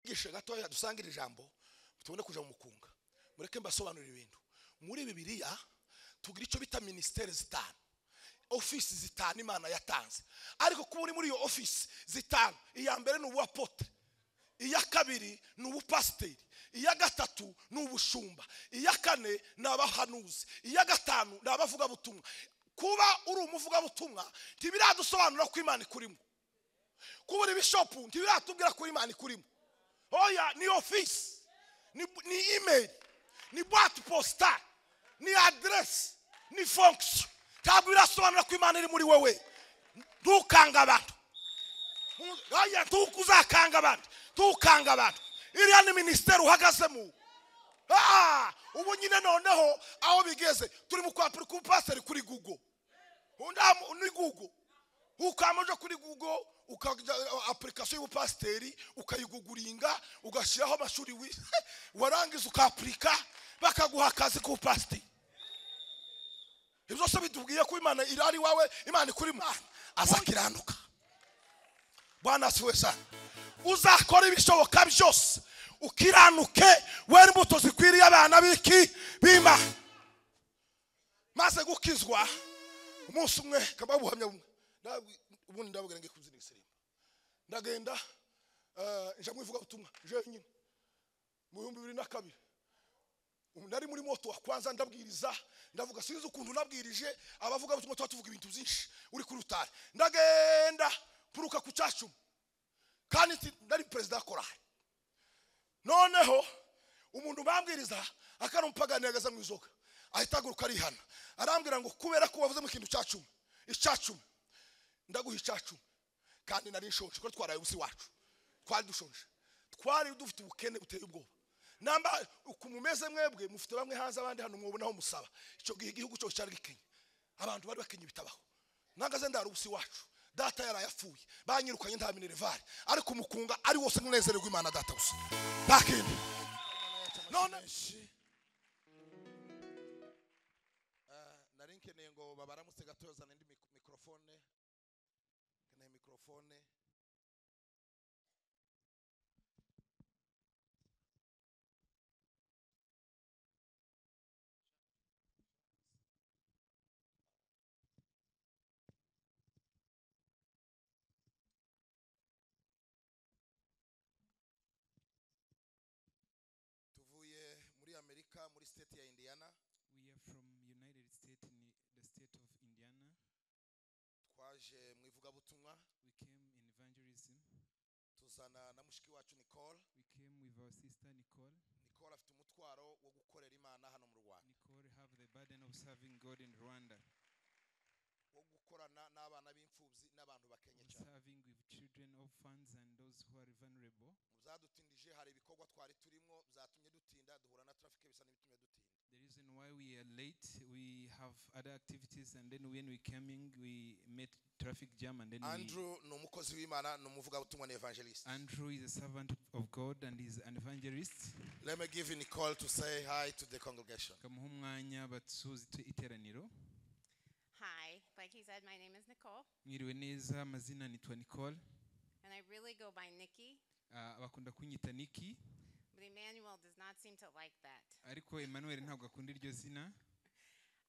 bwihishe gatoya dusanga iri jambo tubone kuja mu mukunga mureke mbasobanurire ibintu muri bibiliya tugira icyo bita minisiteri zitanu ofisi zitanu imana yatanze ariko kuba uri muri iyo ofisi zitanu iya mbere ni ubuwapote iya kabiri ni ubupasiteri iya gatatu ni ubushumba iya kane ni abahanuzi iya gatanu ni abavugabutumwa kuba uri umuvugabutumwa ntibiradusobanura ko imana ikurimo kuba uri bishopu ntibiratubwira ko imana ikurimo oya ni ofisi ni ni imeri ni buwate posita ni aderesi ni fonkisiyo ntabwo birasobanura ko imana iri muri wowe ntukanga abantu uzakanga abandi ntukanga abantu iriya ni minisiteri uhagazemo ubu nyine noneho aho bigeze turi mu kwapura ku pasiteri kuri gugo ni gugo ukamuje kuri gugo ukajya apurikasiyo y'ubupasiteri ukayiguguringa ugashyiraho amashuri warangiza ukapurika bakaguha akazi k'ubupasiteri ibyo byose bitubwiye ko imana irari iwawe imana ikuri mwana azakiranuka bwana asiwe sana uzakora ibishoboka byose ukiranuke wera imbuto zikwiriye abana b'iki b'imana maze gukizwa umunsi umwe ukaba buhamya bumwe ubundi ndababwira ngo ikunze n'igisirimba ndagenda ijambo ivuga ubutumwa jenyine mu bihumbi bibiri na kabiri nari muri moto wa kwanza ndabwiriza ndavuga sinzi ukuntu nabwirije abavuga ubutumwa tuba tuvuga ibintu byinshi uri kuri rutari ndagenda mpuruka ku cyacumu kandi nari perezida wa korari noneho umuntu bambwiriza akana umupagani yagaza mu izoga ahita ahaguruka arihana arambwira ngo kubera ko wavuze mu kintu cya cumi icya cumi ndaguha icya cumi kandi nari nshonje kuko twaraye ubusi wacu twari dushonje twari dufite ubukene buteye ubwoba namba ukuntu umeze mwebwe mufite bamwe hanze abandi hano mwabonaho musaba icyo gihe igihugu cyose cyari gikenye abantu bari bakenye bitabaho ntagaze ndara ubusi wacu data yari ayapfuye banyirukanye nta minerivare ariko umukunga ari wose nkunezererwa imana data gusa ntakindi none nari nkeneye ngo babaramutse gato yazana indi mikorofone nkeneye mikorofone tuvuye muri amerika muri state ya indiana We are from United States in the the state of Indiana. twaje mu ivugabutumwa We came in evangelism. tuzana na mushiki wacu nicole We came with our sister Nicole. nicole afite umutwaro wo gukorera imana hano mu rwanda Nicole have the burden of serving God in Rwanda, wo gukorana n'abana b'imfubyi n'abantu bakenye of cyane serving with children, orphans, and those who are vulnerable. mu byadutindije hari ibikorwa twari turimo byatumye dutinda duhura na traffic bisa n'ibitumye dutinda The reason why we are late, we have other activities, and then when we came in, we met traffic jam, and then we, andrew ni umukozi w'imana ni umuvugabutumwa ni evangelist Andrew is a servant of God and is an evangelist. let me give nicole to say hi to the congregation Kamuha umwanya basuhuze iteraniro. Hi, like he said, my name is Nicole, Mwiriwe neza, amazina nitwa Nicole. and I really go by Nikki, Ah, bakunda kunyita niki but Emmanuel does not seem to like that. ariko emmanuel ntabwo akunda iryo zina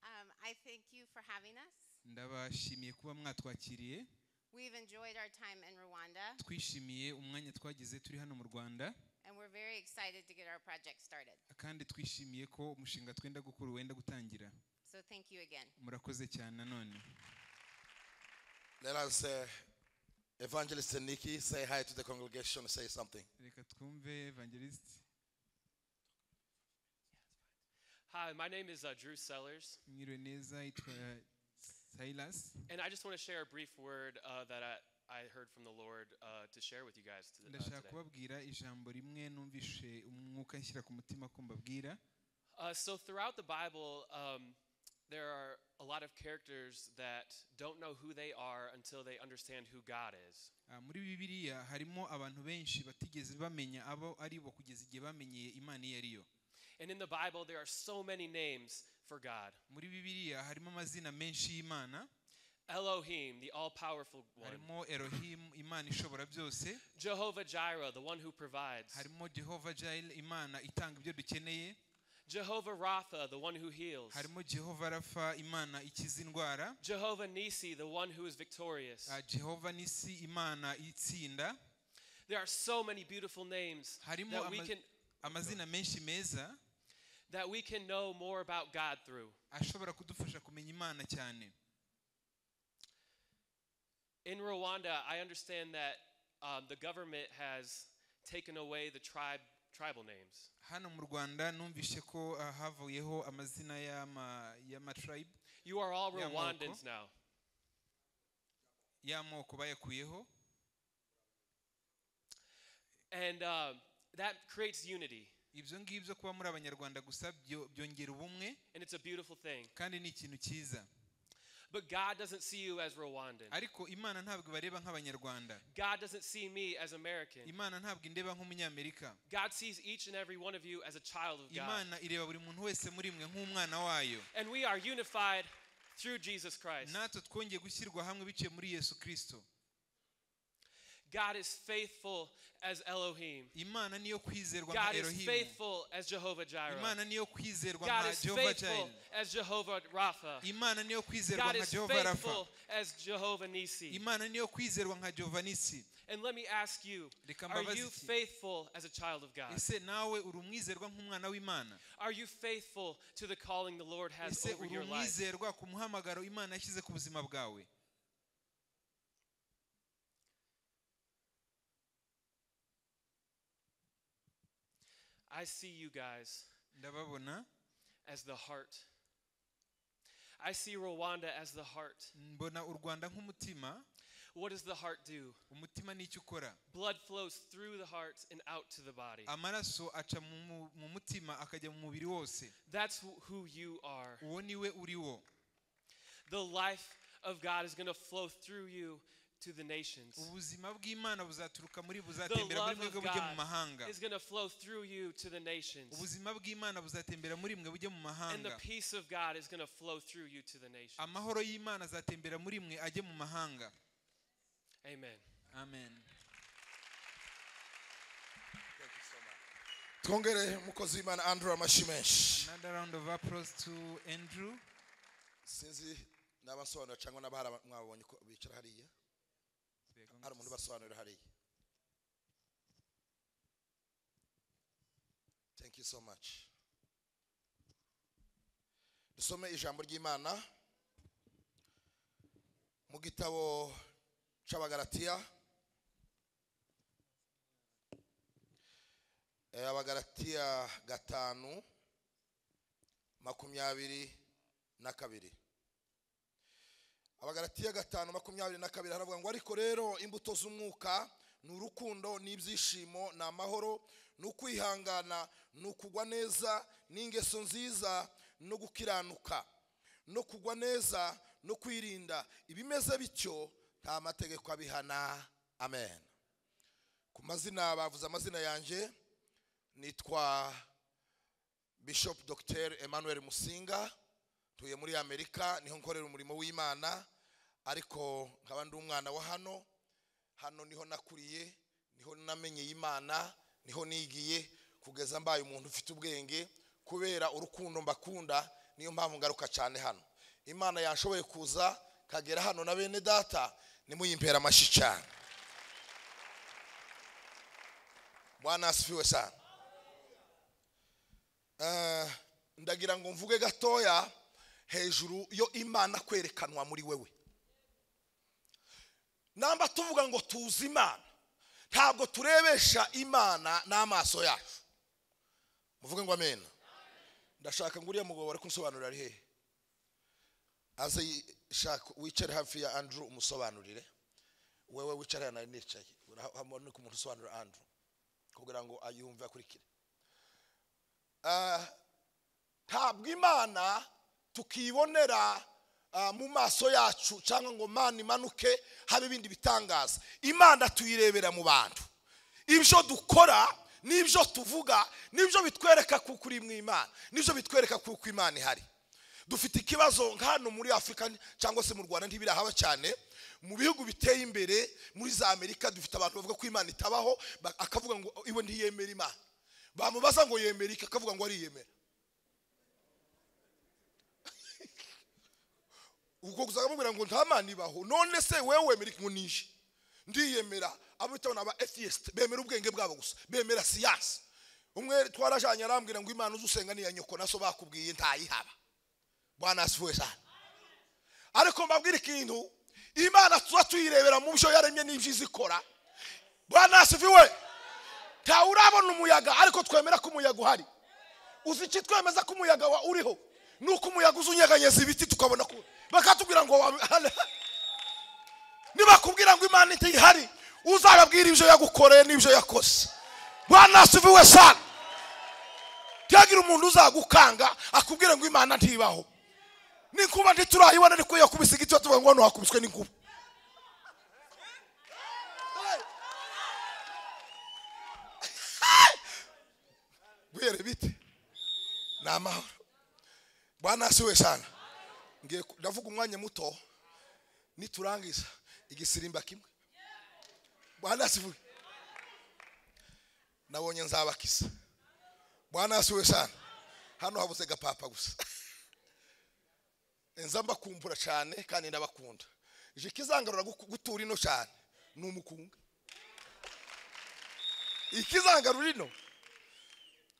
Um, I thank you for having us. ndabashimiye kuba mwatwakiriye We've enjoyed our time in Rwanda, twishimiye umwanya twagize turi hano mu rwanda and we're very excited to get our project started. kandi twishimiye ko umushinga twenda gukora wenda gutangira So thank you again. murakoze cyane nanone let us uh, evangelist nikki say hi to the congregation say something reka twumve evangelisite Hi, my name is uh, Drew Sellers, mwiriwe neza yitwa silas and I just want to share a brief word uh, that I, I heard from the Lord uh, to share with you guys to, uh, ndashaka today. kubabwira ijambo rimwe numvishe umwuka nshyira ku mutima ko mbabwira Uh, so, throughout the Bible, um, there are a lot of characters that don't know who they are until they understand who God is. Ah, muri bibiliya harimo abantu benshi batigeze bamenya abo ari bo kugeza igihe bamenyeye imana iyo ari yo And in the Bible, there are so many names for God. muri bibiliya harimo amazina menshi y'imana Elohim, the all powerful one. harimo erohimu imana ishobora byose Jehovah Jireh, the one who provides. harimo jehova jayire imana itanga ibyo dukeneye Jehovah Rapha, the one who heals. harimo jehova rafa imana ikiza indwara Jehovah Nisi, the one who is victorious. ah, jehova nisi imana itsinda There are so many beautiful names harimo that we ama- can amazina menshi meza that we can know more about God through. ashobora kudufasha kumenya imana cyane In Rwanda, I understand that um, the government has taken away the tribe tribal names. hano mu rwanda numvishe ko ah, havuyeho amazina y'ama- y'amatribe You are all Yeah, Morocco. Rwandans now. y'amoko bayakuyeho And um, that creates unity, ibyo ngibyo kuba muri abanyarwanda gusa byo- byongera ubumwe and it's a beautiful thing. kandi ni ikintu cyiza But God doesn't see you as Rwandan. ariko imana ntabwo ibareba nk'abanyarwanda God doesn't see me as American. imana ntabwo indeba nk'umunyamerika God sees each and every one of you as a child of God. imana ireba buri muntu wese muri mwe nk'umwana wayo And we are unified through Jesus Christ. natwe twongeye gushyirwa hamwe biciye muri yesu kirisito God is faithful as Elohim. imana niyo kwizerwa nka God is erohimu faithful as Jehovah Jireh. imana niyo kwizerwa God nka is jehova faithful jayire as Jehovah Rapha. imana niyo kwizerwa God nka is jehova rafa faithful as Jehovah Nisi. imana niyo kwizerwa nka jehova nisi And let me ask you, Reka are mbabaze you iki. faithful as a child of God? ese nawe uri umwizerwa nk'umwana w'imana Are you faithful to the calling the Lord has ese over uri your life? umwizerwa ku muhamagaro imana yashyize ku buzima bwawe I see you guys ndababona as the heart. I see Rwanda as the heart. mbona u rwanda nk'umutima What does the heart do? umutima ni icyo ukora Blood flows through the heart and out to the body. amaraso aca mu, mu, mu mutima akajya mu mubiri wose That's wh- who you are. uwo ni we uri wo The life of God is going to flow through you to the nations. ubuzima bw'imana buzaturuka muri The buzatembera muri love mwebwe of bujye mu God mahanga is going to flow through you to the nations. ubuzima bw'imana buzatembera muri mwe bujye mu And the mahanga peace of God is going to flow through you to the nations. amahoro y'imana azatembera muri mwe ajye mu mahanga Amen. amen twongere umukozi w'imana andrew amashimeshi another round of applause to andrew sinzi n'abasobanura cyangwa n'abahari aba- mwabonye ko bicara hariya hari umuntu ubasobanurira hariya thank you so much dusome ijambo ry'imana mu gitabo cy'abagaratiya Eh, abagaratiya gatanu makumyabiri na kabiri abagaratiya gatanu makumyabiri na kabiri haravuga ngo ariko rero imbuto z'umwuka ni urukundo n'ibyishimo ni amahoro ni ukwihangana ni ukugwa neza n'ingeso nziza no gukiranuka no kugwa neza no kwirinda ibimeze bityo nta mategeko abihana amen ku mazina bavuze amazina yanjye nitwa bishop dr emmanuel musinga ntuye muri amerika niho nkorera umurimo w'imana ariko nkaba ndi umwana wa hano hano niho nakuriye niho namenyeye imana niho nigiye kugeza mbaye umuntu ufite ubwenge kubera urukundo mbakunda niyo mpamvu ngaruka cyane hano imana yashoboye kuza kagera hano na bene data nimuyimpera amashyi cyane bwana asifiwe sana Eh, ndagira ngo mvuge gatoya hejuru yo imana kwerekanwa muri wewe namba tuvuga ngo tuzi imana ntabwo turebesha imana n'amaso yacu muvuge ngo amena ndashaka ngo uriya mugabo bari kunsobanurira ari hehe aze yi- shaka wicare hafi ya andrew umusobanurire wewe wicare hano nari nicaye urabona ko umuntu usobanura andrew kugira ngo ayumve akurikire Ah, ntabwo imana tukibonera ah, mu maso yacu cyangwa ngo imana imanuke habe ibindi bitangaza imana tuyirebera mu bantu ibyo dukora n'ibyo tuvuga n'ibyo bitwereka kuko uri mu imana n'ibyo bitwereka kuko imana ihari dufite ikibazo nka hano muri afurika cyangwa se mu rwanda ntibirahaba cyane mu bihugu biteye imbere muri za amerika dufite abantu bavuga ko imana itabaho ba- akavuga ngo iwe ntiyemera imana bamubaza ngo yemera iki akavuga ngo ariyemera ubwo gusa bamubwira ngo nta mana ibaho none se wewe wemera iki ngo nije ndiyemera abo bita abantu aba atheist bemera ubwenge bwabo gusa bemera siyansi umwe twarajanye arambwira ngo imana uzi usenga niya nyoko naso bakubwiye ntayihaba bwana asifuwe cyane ariko mbabwira ikintu imana tuba tuyirebera mu byo yaremye n'ibyo izi ikora bwana asifuwe ntawe urabona umuyaga ariko twemera ko umuyaga uhari uzi iki twemeza ko umuyaga wa uriho ni uko umuyaga uza unyeganyeza ibiti tukabona ko bakatubwira ngo wa- nibakubwira ngo imana itihari uzababwira ibyo yagukoreye n'ibyo yakoze bwana asifuwe sana ntiyagira umuntu uzagukanga akubwire ngo imana ntibaho n'inkuba ntiturayibona ariko iyo yakubise igiti batuvuga ngo hano hakubiswe n'inkuba bwere bite ni amahoro bwana asiwe sana ngiye ku- ndavuga umwanya muto niturangiza igisirimba kimwe bwana asiwe nabonye nzabakiza bwana asiwe sana hano habuze gapapa gusa nza mbakumbura cyane kandi ndabakunda ije ikizangarura guku- gutura ino cyane ni umukunga ikizangarura ino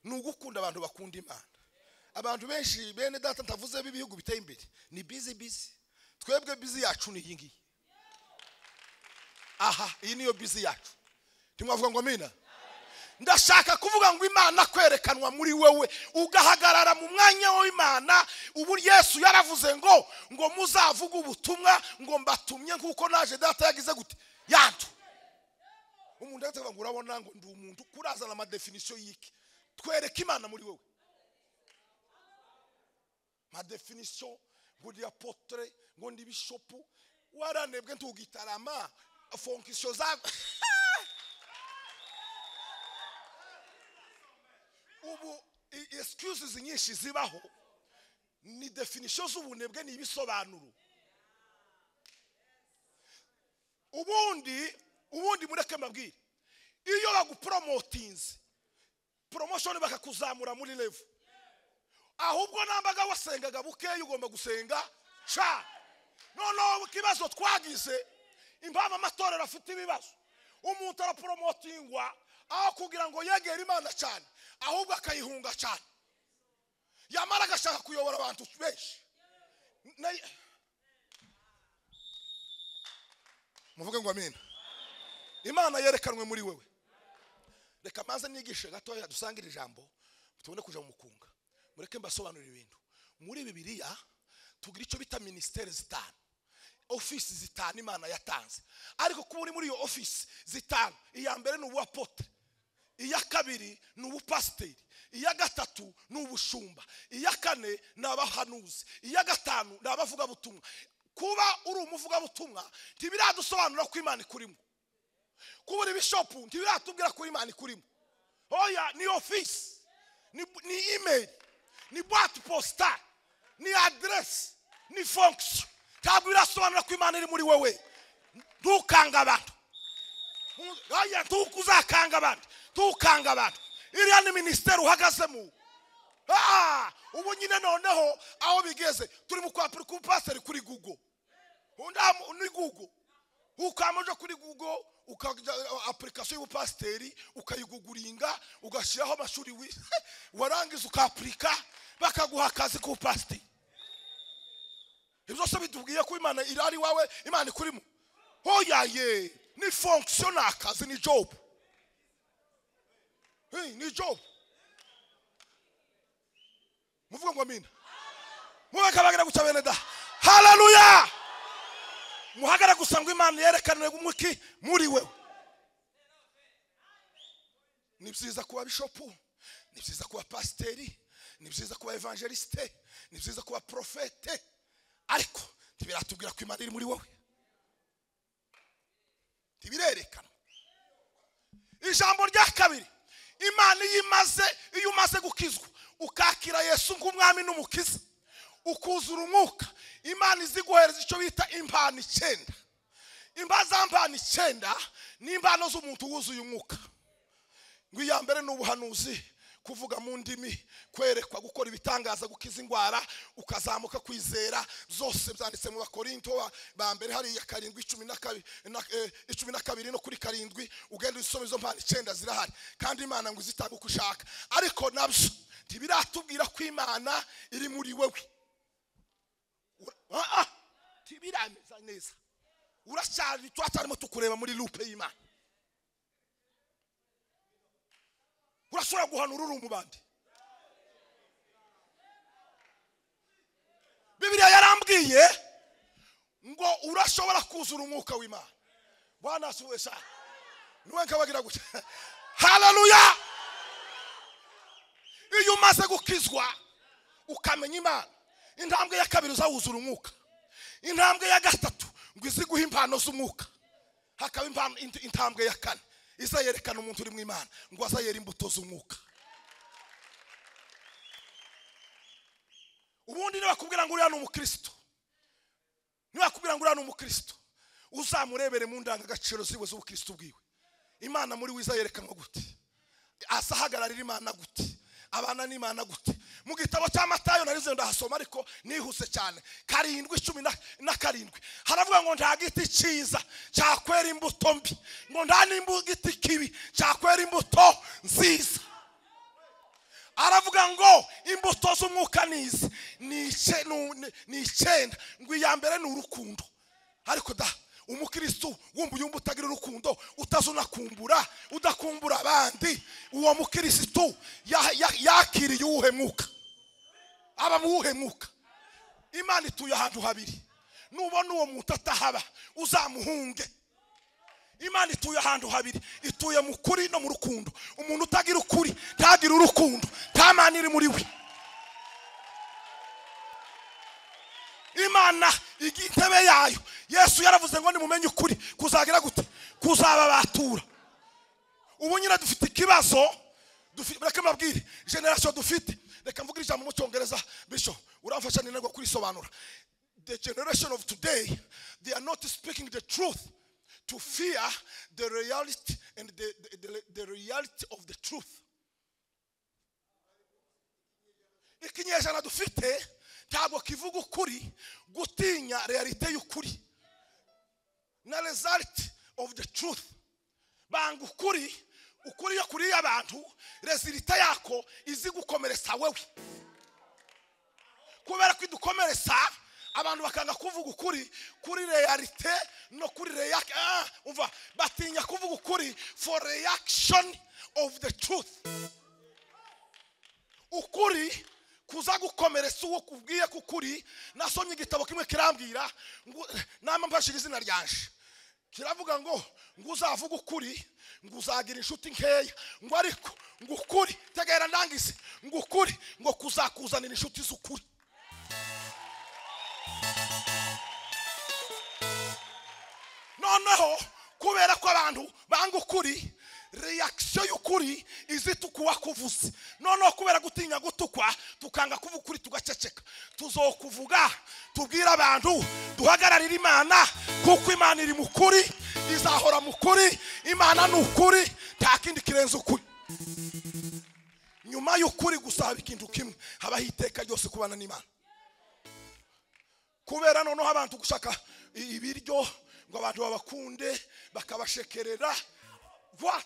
ni ugukunda abantu bakunda imana abantu benshi bene data ntavuze b'ibihugu biteye imbere ni bizi bizi twebwe bizi yacu ni iyi ngiyi aha iyi niyo bizi yacu ntimwavuga ngo amina ndashaka kuvuga ngo imana kwerekanwa muri wewe ugahagarara mu mwanya w'imana ubu yesu yaravuze ngo ngo muzavuge ubutumwa ngo mbatumye nk'uko naje data yagize gute yantu umuntu ahita avuga ngo urabona ngo ndi umuntu kurazana amadefinisiyo y'iki twereke imana muri wowe amadefinisiyo ngo ndi apotere ngo ndi bishopu waranebwe ntugitarama fonkisiyo za ubu i- excuses nyinshi zibaho ni definisiyo z'ubunebwe ni ibisobanuro ubundi ubundi mureke mbabwire iyo bagupromotinze promotion bakakuzamura muri level ahubwo nambaga wasengaga bukeya ugomba gusenga sha noneho ikibazo twagize impamvu amatorero afite ibibazo umuntu araporomotingwa aho kugira ngo yegere imana cyane ahubwo akayihunga cyane yamara agashaka kuyobora abantu benshi Na- muvuge ngo amina imana yerekanwe muri wewe reka maze nigishe gatoya dusangire ijambo tubone kuja mu mukunga mureke mbasobanurire ibintu muri bibiliya tugira icyo bita minisiteri zitanu ofisi zitanu imana yatanze ariko kuba uri muri iyo ofisi zitanu iya mbere ni ubuapotre iya kabiri ni ubupasiteri iya gatatu ni ubushumba iya kane ni abahanuzi iya gatanu ni abavugabutumwa kuba uri umuvugabutumwa ntibiradusobanura ko imana ikurimo kuba uri bishopu ntibiratubwira ko imana ikurimo oya ni ofisi ni, ni imeri ni bwate posita ni aderesi ni fonkisiyo ntabwo birasobanura ko imana iri muri wowe ntukanga abantu oya ntukuzakanga abantu ntukanga abantu iriya ni minisiteri uhagazemo Ah, ubu nyine noneho aho bigeze turi mu kwapura ku pasiteri kuri google undi amu- ni google ukamuja kuri google ukajya apurikasiyo y'ubupasiteri ukayiguguringa ugashyiraho amashuri wi- warangiza ukapurika bakaguha akazi k'ubupasiteri ibyo byose bitubwiye ko imana irari wawe imana ikurimo hoyaye ni fonkisiyo ni akazi ni jobu Hey, ni jobu muvuge ngo amina mubeke abagira gutya bene da haleluya muhagare gusa ngo imana yerekanwe umuki muri wewe ni byiza kuba bishopu ni byiza kuba pasiteri ni byiza kuba evangelisite ni byiza kuba porofete ariko ntibiratubwira ko imana iri muri wowe ntibirerekana ijambo rya kabiri imana iyo imaze iyo umaze gukizwa ukakira yesu nk'umwami n'umukiza ukuzura umwuka imana iziguhereza icyo bita impano icyenda imba za mpano icyenda ni impano z'umuntu wuzuye umwuka ngo iya mbere ni ubuhanuzi kuvuga mu ndimi kwerekwa gukora ibitangaza gukiza indwara ukazamuka kwizera zose byanditse mu bakorinto ba- ba mbere hariya karindwi icumi na kabi- na- eh, icumi na kabiri no kuri karindwi ugenda uzisoma izo mpano icyenda zirahari kandi imana ngo izitanga uko ushaka ariko nabyo ntibiratubwira ko imana iri muri wewe Ura- ah, ah, ntibiremeza neza uracyari turacyarimo tukureba muri lupe y'imana urashobora guhanura uri umubandi bibiliya yarambwiye ngo urashobora kuzura umwuka w'imana bwana asuwe cyane niwe nkabagira gutya haleluya iyo umaze gukizwa ukamenya imana intambwe ya kabiri uzawuzura umwuka intambwe ya gatatu ngo iziguhe impano z'umwuka hakaba impano- int- intambwe ya kane izayerekana umuntu uri mu imana ngo azayera imbuto z'umwuka ubundi nibakubwira ngo uriya ni umukristo nibakubwira ngo uriya ni umukristo uzamurebere mu ndangagaciro ziwe z'ubukristo bwiwe imana muri we izayerekanwa gute asa ahagararira imana gute abana n'imana gute mu gitabo cya matayo narize ndahasoma ariko nihuse cyane karindwi icumi na- na karindwi haravuga ngo nta giti cyiza cyakwera imbuto mbi ngo nta n'igiti kibi cyakwera imbuto nziza aravuga ngo imbuto z'umwuka ni izi ni ice- nu- ni- ni icyenda ngo iya mbere ni urukundo ariko da umukristo wumva yumva utagira urukundo utazunakumbura udakumbura abandi uwo mukristo ya- ya- yakiriye uwuhe mwuka aba mu wuhe mwuka imana ituye ahantu habiri nubona uwo muntu atahaba uzamuhunge imana ituye ahantu habiri ituye mu kuri no mu rukundo umuntu utagira ukuri ntagira urukundo nta mana iri muri we imana igi- intebe yayo yesu yaravuze ngo nimumenye ukuri kuzagira gute kuzababatura ubu nyine dufite ikibazo dufi- reka mbabwire generasiyo dufite reka mvuge ijambo mu cyongereza bisho uramfasha ninagwa kurisobanura the generation of today they are not speaking the truth to fear the reality and the, the, the, the reality of the truth ikinyejana dufite ntabwo kivuga ukuri gutinya realite y'ukuri na result of the truth banga ukuri ukuri yo kuri y'abantu resulita yako izi gukomeretsa wewe kubera ko idukomeretsa abantu bakanga kuvuga ukuri kuri realite no kuri react ah, umva batinya kuvuga ukuri for reaction of the truth ukuri kuza gukomeretsa uwo kubwiye ko ukuri nasomye igitabo kimwe kirambwira ngo nama mfashira izina ryanje kiravuga ngo ngo uzavuga ukuri ngo uzagira inshuti nkeya ngo ariko ngo ukuri tegera ndangize ngo ukuri ngo kuzakuzanira inshuti z'ukuri noneho kubera ko abantu banga ukuri reakisiyo y'ukuri izitukuwa kuvuze noneho kubera gutinya gutukwa tukanga kuvuga ukuri tugaceceka tuzokuvuga tubwire abantu duhagararire imana kuko imana iri mu kuri izahora mu kuri imana ni ukuri nta kindi kirenze ukuri nyuma y'ukuri gusa haba ikintu kimwe habaho iteka ryose kubana n'imana kubera noneho abantu gushaka i- ibiryo ngo abantu babakunde bakabashekerera what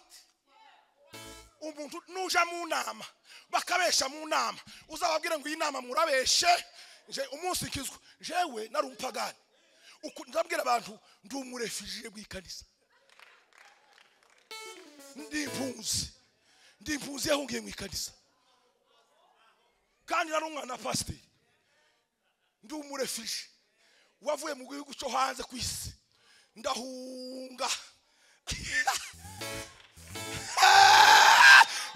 umuntu nuja mu nama bakabesha mu nama uzababwire ngo iyi nama murabeshe nje umunsi ikizwa jewe nari umupagani Uku- ndabwira abantu ndi umurefujiye bw'ikanisa ndi impunzi ndi impunzi yahungiye mu ikanisa kandi nari umwana wa pasiteri ndi umurefije wavuye mu gihugu cyo hanze ku isi ndahunga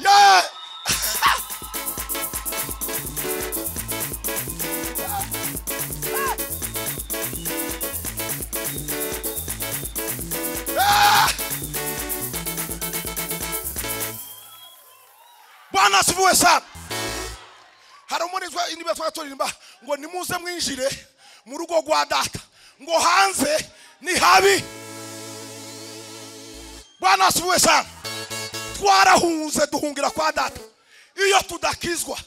Yeah! bwana asifiwe sana hari umurizwa indiba twaturirimba ngo nimuze mwinjire mu rugo rwa data ngo hanze ni habi bwana asubuye sana twarahunze duhungira kwa data iyo tudakizwa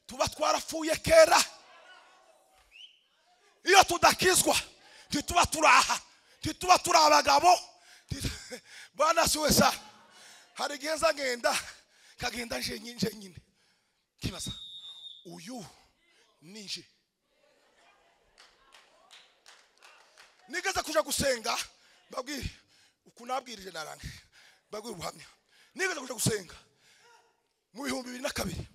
tuba twarapfuye kera iyo tudakizwa ntituba turaha ntituba turi abagabo nti- bwana asubuye sana hari igihe nza ngenda kagenda njenye njenyine nkibaza uyu nije nigeze kuja gusenga babwire uku nabwirije narange babwire ubuhamya nigeze kuja gusenga mu bihumbi bibiri na kabiri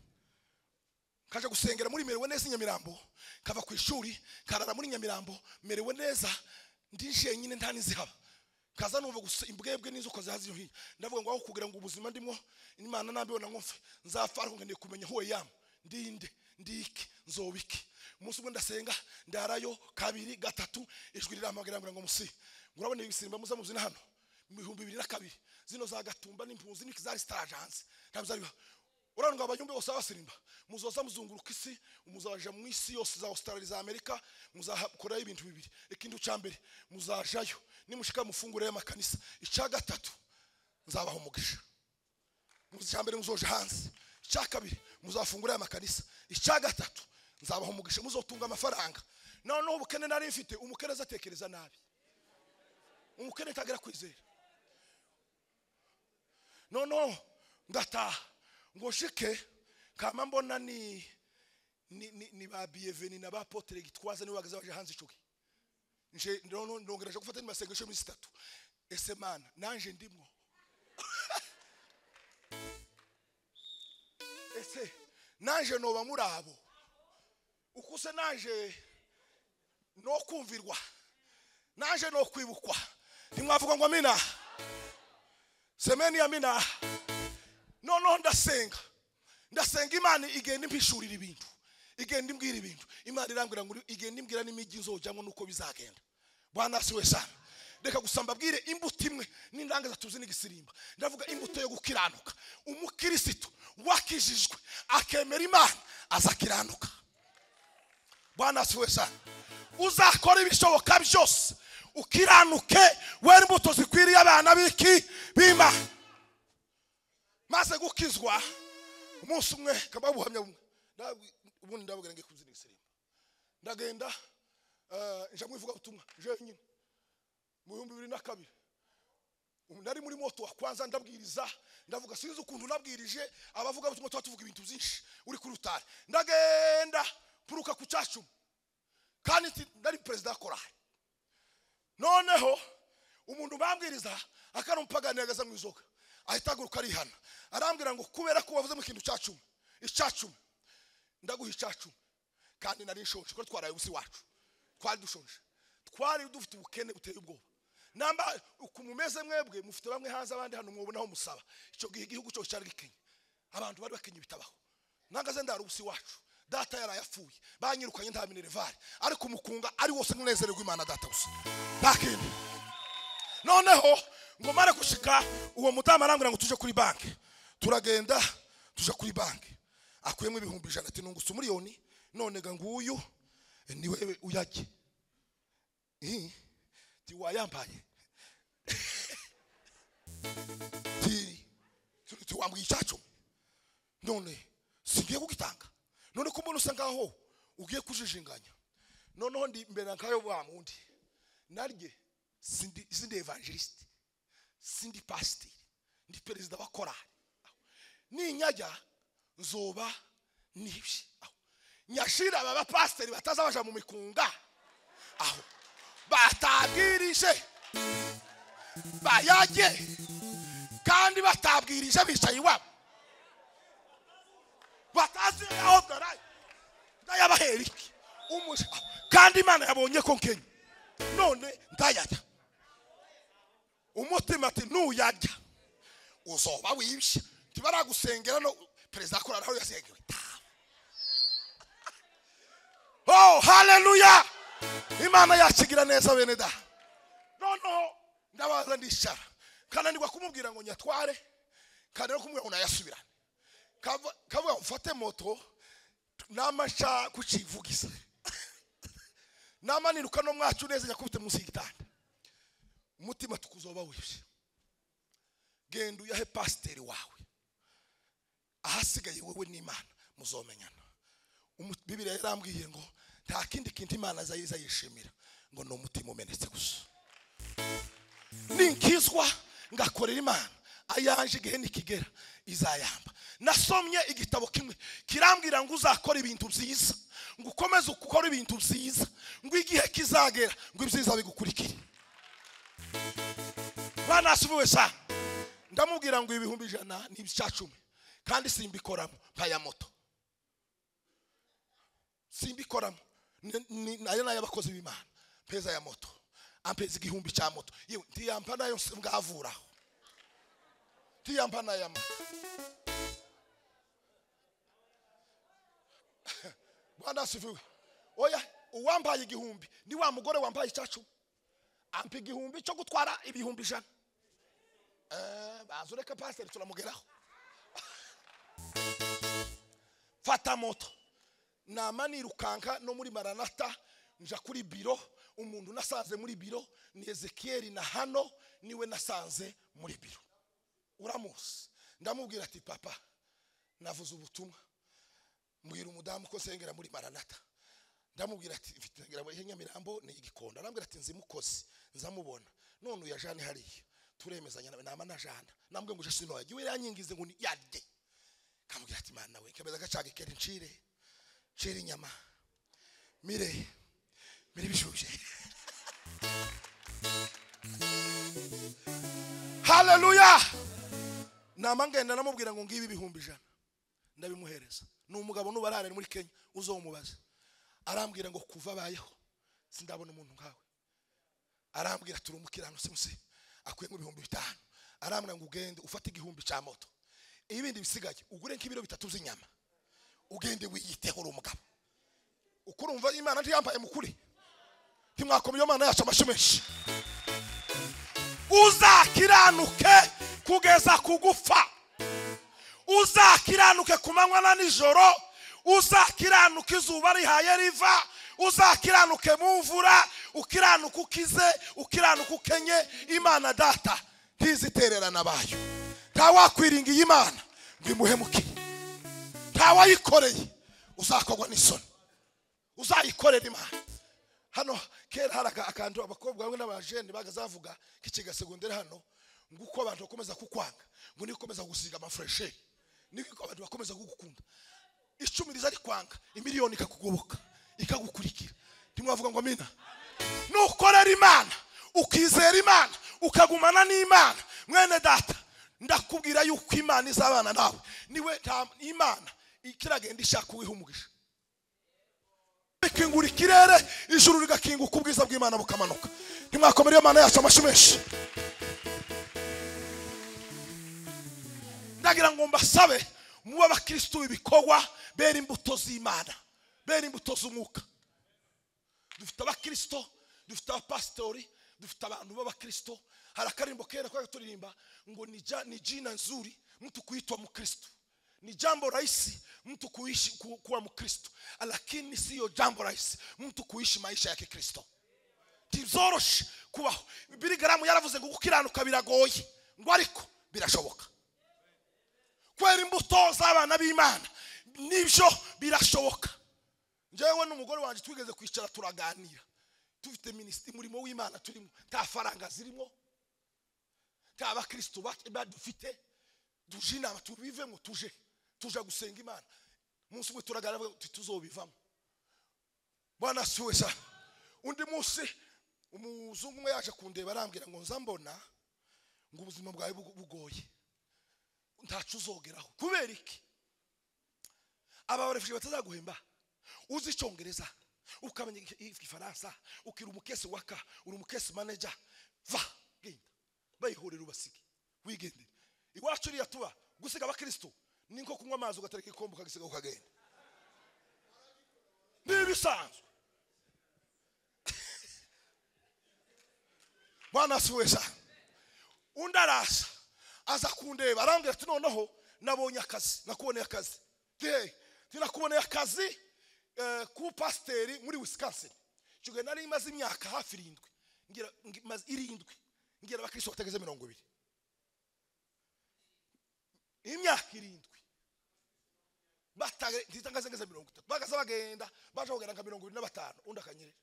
kaja gusengera muri merewe neza i nyamirambo kava ku ishuri karara muri nyamirambo merewe neza ndi jenyine nta n'inzihaba kaza numva gusa imbwebwe n'inzoka zazi iyo hino ndavuga ngo aho kugira ngo ubuzima ndimo imana nabibona nkumve nzapfa ariko nkeneye kumenya huwe yamu ndinde ndiki nzobiki umunsi umwe ndasenga ndarayo kabiri gatatu ijwi rirampamagara ngo musi murabona ibisimba muza muzina hano mu bihumbi bibiri na kabiri zino za gatumba n'impunzi n'iki zari sitaje hanze ntabwo zari urabona ngo abayumbi bose babasinimba muzoza muzunguruka isi muzaja mu isi yose za australia za amerika muzakorayo ibintu bibiri ikintu cya mbere muzajayo nimushika mufungure y'amakanisa icya gatatu nzabaha umugisha icya mbere muzoja hanze icya kabiri muzafungura y'amakanisa icya gatatu nzabaha umugisha muzotunga amafaranga noneho ubukene nari mfite umukene azatekereza nabi umukene ntagera kwizera noneho ndataha ngo shike kama mbona ni ni, ni, ni ba biyeveni na ba potere gitwaza niwe bagaze baje hanze icuki nje noneho ndongereje gufata n'imasengesho minsi itatu ese mana nanje ndimwo ese nanje noba muri abo uko se nanje no kumvirwa nanje no kwibukwa ntimwavuga ngo amina semeni amina noneho ndasenga ndasenga imana igenda impishurira ibintu igenda imbwira ibintu imana irambwira ngo igenda imbwira n'imijyi nzojyamo nuko bizagenda bwana si we sana reka gusa mbabwire imbuto imwe n'indangaza tuzi n'igisirimba ndavuga imbuto yo gukiranuka umukirisitu wakijijwe akemera imana azakiranuka bwana si we sana uzakora ibishoboka byose ukiranuke wera imbuto zikwiriye abana b'iki b'imana maze gukizwa umunsi umwe kaba ubuhamya bumwe Ndabwi- ubundi ndabwira ngiye kubyina igisimba ndagenda eh, nja mwivuga ubutumwa jenyine mu bihumbi bibiri na kabiri Ubu nari muri moto wa kwanza ndabwiriza ndavuga sinzi ukuntu nabwirije abavuga ubutumwa tuba tuvuga ibintu byinshi uri kuri rutari ndagenda mpuruka ku cyacumu kandi nti- nari perezida wa korari noneho umuntu bambwiriza akaramupaganira agaza mu izoga ahita ahaguruka arihana arambwira ngo kubera ko wavuze mu kintu cya cumi icya cumi ndaguha icya cumi kandi nari nshonje kuko twaraye ubusi wacu twari dushonje twari dufite ubukene buteye ubwoba namba uku mumeze mwebwe mufite bamwe hanze abandi hano mwobonaho musaba icyo gihe igihugu cyose cyari gikenye abantu bari bakenye bitabaho nangaze ndara ubusi wacu data yari ayapfuye banyirukanye nta minerivare ariko umukunga ari wose nkunezererwa imana data gusa nta kindi noneho ngo mare gushika uwo mudamu arambwira ngo tuje kuri banki turagenda tuje kuri banki akuyemo ibihumbi ijana ati nungusa umuriyoni none ga nguyu ni wewe uyajye Ih, ti wayambaye ti ti- ti wambwiye icyacu none singiye kugitanga none ko mbona usa ngaho ugiye kujijinganya noneho ndi mbere nkayo wa wundi narye sindi sindi evangeliste sindi pasiteri ndi perezida wa korali Aho. ninyajya nzoba nibye Aho. nyashira aba bapasiteri batazabaja mu mikunga aho batabwirije bayajye kandi batabwirije bicaye iwabo batazi aho garayi ndayabahera iki umuja kandi imana yabonye ko nkenye none ndayarya umutima ati nuyarya uzoba wibye ntibaragusengera no perezida korali aho yasengewe oh haleluya imana yakigira neza bene da noneho ndabaza ndicara kananirwa kumubwira ngo nyatware kananirwa kumubwira ngo nayasubirane kavuga ngo mfate moto nama nshaka kukivugiza nama niruka no mwacu neza nyakubite munsi y'igitanda umutima tukuzoba wibye genda uyahe pasiteri wawe ahasigaye wowe n'imana muzomenyana Umu- bibiriya yarambwiye ngo nta kindi kintu imana azayiza yishimira ngo ni umutima umenetse gusa ninkizwa ngakorera imana ayanje igihe nikigera izayamba nasomye igitabo kimwe kirambwira ngo uzakora ibintu byiza ngo ukomeze ukore ibintu byiza ngo igihe kizagera ngo ibyiza bigukurikire banasubiwe sa ndamubwira ngo ibihumbi ijana ni ibya cumi kandi simbikoramo nkaya moto simbikoramo Ni- ni- ni- ayo ni ay'abakozi b'imana mpeza ya moto ampeza igihumbi cya moto yewe ntiyampa nayo se- ngavuraho ntiyampa n'aya mata bwana asifiwe oya uwambaye igihumbi ni wa mugore wambaye icya cumi ampa igihumbi cyo gutwara ibihumbi ijana Eh, baza ureka pasiteri turamugeraho fata moto nama nirukanka no muri maranata nja kuri biro umuntu nasanze muri biro ni ezekiyeli na hano niwe nasanze muri biro uramuzi ndamubwira ati papa navuze ubutumwa mbwira umudamu ko sengera muri maranata ndamubwira ati mfite ngira ngo ihe nyamirambo ni igikondo arambwira ati nzimukozi nzamubona none uya jana hariya turemezanya nawe nama na jana nambwe ngo uje sinoya jya uranyangize ngo ni yarde kamubwira ati mana we kemeza gacaga ikeri ncire ncire inyama mire mire ibishushe haleluya nama ngenda namubwira ngo ngibi ibihumbi ijana ndabimuhereza ni umugabo nubarara muri kenya uzomubaze arambwira ngo kuva abayeho sindabona umuntu nkawe arambwira turi umukiranutsi musi akwiye nk'ibihumbi bitanu arambwira ngo ugende ufate igihumbi cya moto ibindi bisigaye ugure nk'ibiro bitatu by'inyama ugende wiyiteho uri umugabo uko urumva imana ntiyambaye mukuri ntimwakoma iyo mana yacu amashyi menshi uzakiranuke kugeza ku gupfa uzakiranuke ku manywa na nijoro uzakiranuke izuba rihaye riva uzakiranuke mu mvura ukiranuke ukize ukiranuke ukenye imana data ntizitererana bayo nta wakwiringiye imana ngo imuhemukire nta wayikoreye uzakorwa n'isoni uzayikorera imana hano kera hari aka- akantu abakobwa bamwe n'abajene bagazavuga k'ikiga segonderi hano ngo uko abantu bakomeza kukwanga ngo niko ukomeza gusiga amafureshi niko abantu bakomeza kugukunda icumi riza rikwanga imiliyoni ikakugoboka ikagukurikira ntimwavuga ngo amina nukorera imana ukizera imana ukagumana n'imana mwene data ndakubwira yuko imana izabana nawe niwe nta- imana ikiragenda ishaka uwiha umugisha ikingura ikirere ijuru rigakinguka ubwiza bw'imana bukamanuka ntimwakomere iyo mana yacu amashyi menshi ndagira ngo mbasabe muba abakirisitu b'ibikorwa bera imbuto z'imana bera imbuto z'umwuka dufite abakristo dufite abapasitori dufite abantu b'abakristo hari akarimbo kera kwa turirimba ngo ni ja- ni jina nzuri mtu kuitwa mkristo ni jambo rahisi mtu kuishi ku- kuwa mkristo lakini siyo jambo rahisi mtu kuishi maisha ya kikristo ntibyoroshe kubaho birigaramu yaravuze ngo gukiranuka biragoye ngo ariko birashoboka kwera imbuto z'abana b'imana nibyo birashoboka njyewe n'umugore wanjye twigeze kwicara turaganira dufite minisitiri umurimo w'imana turimo nta faranga zirimo nta bakirisitu ba- badufite tuje inama tubivemo tuje tuje gusenga imana umunsi umwe turaganira avuga tuti tuzobivamo bwana siwe sana undi munsi umuzungu umwe yaje kundeba arambwira ngo nzambona ngo ubuzima bwawe bugo- bugoye ntacu uzogeraho kubera iki aba barefuje batazaguhemba uzi icyongereza ukamenya iki- igifaransa ukira umukesi waka uri umukesi maneja va genda bayihorera ubasige wigendere iwacu uriya tuba gusiga abakristo ni nko kunywa amazi ugatereka ikombe ukagisiga ukagenda ni ibisanzwe bwana asuwe sana undi araza aza kundeba arambwira ati noneho nabonye akazi nakuboneye akazi nakuboneye akazi eh, k'ubupasiteri muri wisconsin icyo gihe nari maze imyaka hafi irindwi ngira ngi- maze irindwi ngira abakristo batageze mirongo ibiri imyaka irindwi Batage- ntitangase ngeze mirongo itatu bagasa bagenda baje kugera nka mirongo ibiri na batanu undi akanyerera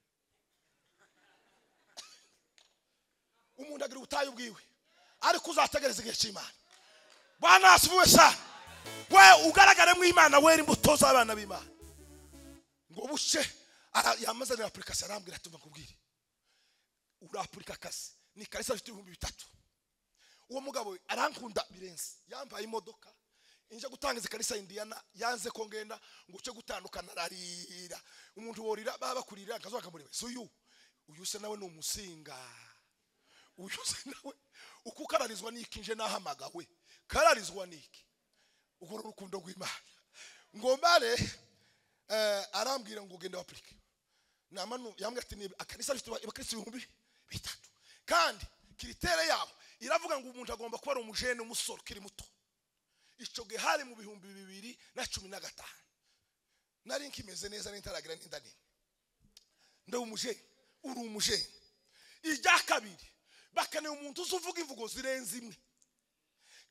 umuntu agira ubutayu bwiwe ariko uzategereza igihe cy'imana bwana asubiwe sa we ugaragare mu imana wera imbuto z'abana b'imana ngo buce ara- yamazanira apurikasiyo arambwira ati mbakubwire urapurika akazi ni karisa afite ibihumbi bitatu uwo mugabo we arankunda birenze yambaye imodoka inja gutanga izi karisa indiyana yanze ko ngenda ngo uce gutandukana ararira umuntu worira baba bakurira akazuba kamureba si uyu uyu se nawe ni umusinga uyu se nawe uko ukararizwa n'iki nje nahamagawe kararizwa n'iki ubwo ni urukundo rw'imana ngo mbare eh, arambwira ngo ugende wapurike namanu yambwira ati ni akarisa bifite abakirisitu ibihumbi bitatu kandi kiritere yabo iravuga ngo umuntu agomba kuba ari umujene umusore ukiri muto icyo gihe hari mu bihumbi bibiri na cumi na gatanu nari nkimeze neza n'intaragira n'inda nini ndi umujene uri umujene irya kabiri bakeneye umuntu uzi uvuga imvugo zirenze imwe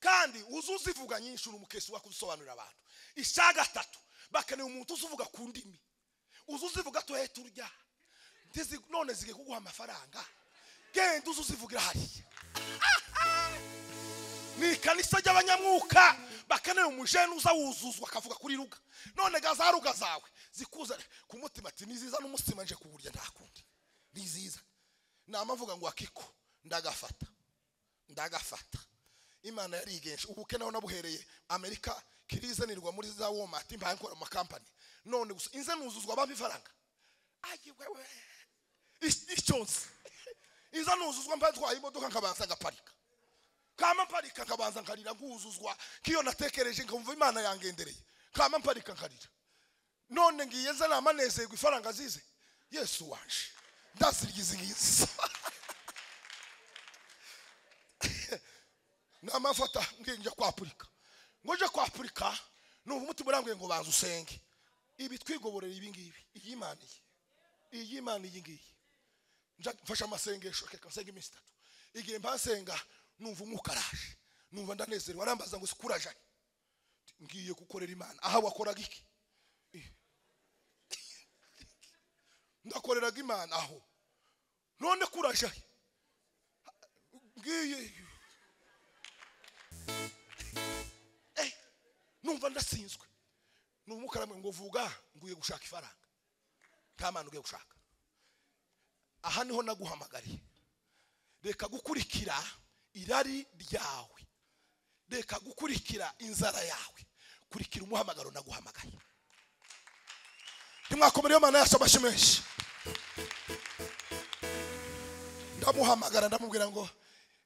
kandi uzi uzivuga nyinshi uri umukesi wa kuzisobanurira abantu icya gatatu bakeneye umuntu uzi uvuga ku ndimi uzi uzivuga tuhe turya Ntizi- none zigiye kuguha amafaranga genda uzi uzivugira hariya ni ikanisa ry'abanyamwuka bakeneye umujene uza wuzuzwa akavuga kuri ruga none gaza ruga zawe zikuzana ku mutima ati ni ziza n'umutsima nje kuwurya nta kundi ni ziza namavuga ngo akiko ndagafata ndagafata imana yarigenje ubuke naho nabuhereye amerika kirizanirwa muri za womati mbaye nkora mu makampani none gusa inze nuzuzwa bampa ifaranga ayi wewe Is- icyonse inze nuzuzwa mbaye ntwaye imodoka nkabanza ngaparika kama mparika nkabanza nkarira nkuzuzwa kiyo natekereje nkumva imana yangendereye kama mparika nkarira none ngiye nzana amanezerwa ifaranga zize yesu wanje ndazirya izi ngizi namafata ngiye njya kwa afurika ngo nje kwa afurika numva umutima urambwiye ngo banza usenge ibi twigoborera ibi ngibi iyi imana iyi iyi imana iyi ngiyi nja mfashe amasengesho reka nsenga iminsi itatu igihe mbasenga numva umwuka araje numva ndanezerewe arambaza ngo sikurajanye ngiye gukorera imana aha wakoraga iki ndakoreraga imana aho none kuraja ngiye Eh, numva ndasinzwe numukaramwe ngo vuga nguye gushaka ifaranga nta mana ugiye gushaka aha niho naguhamagariye reka gukurikira irari ryawe reka gukurikira inzara yawe kurikira umuhamagaro naguhamagaye ntimwakomereyo mana yacu amashyi menshi ndamuhamagara ndamubwira ngo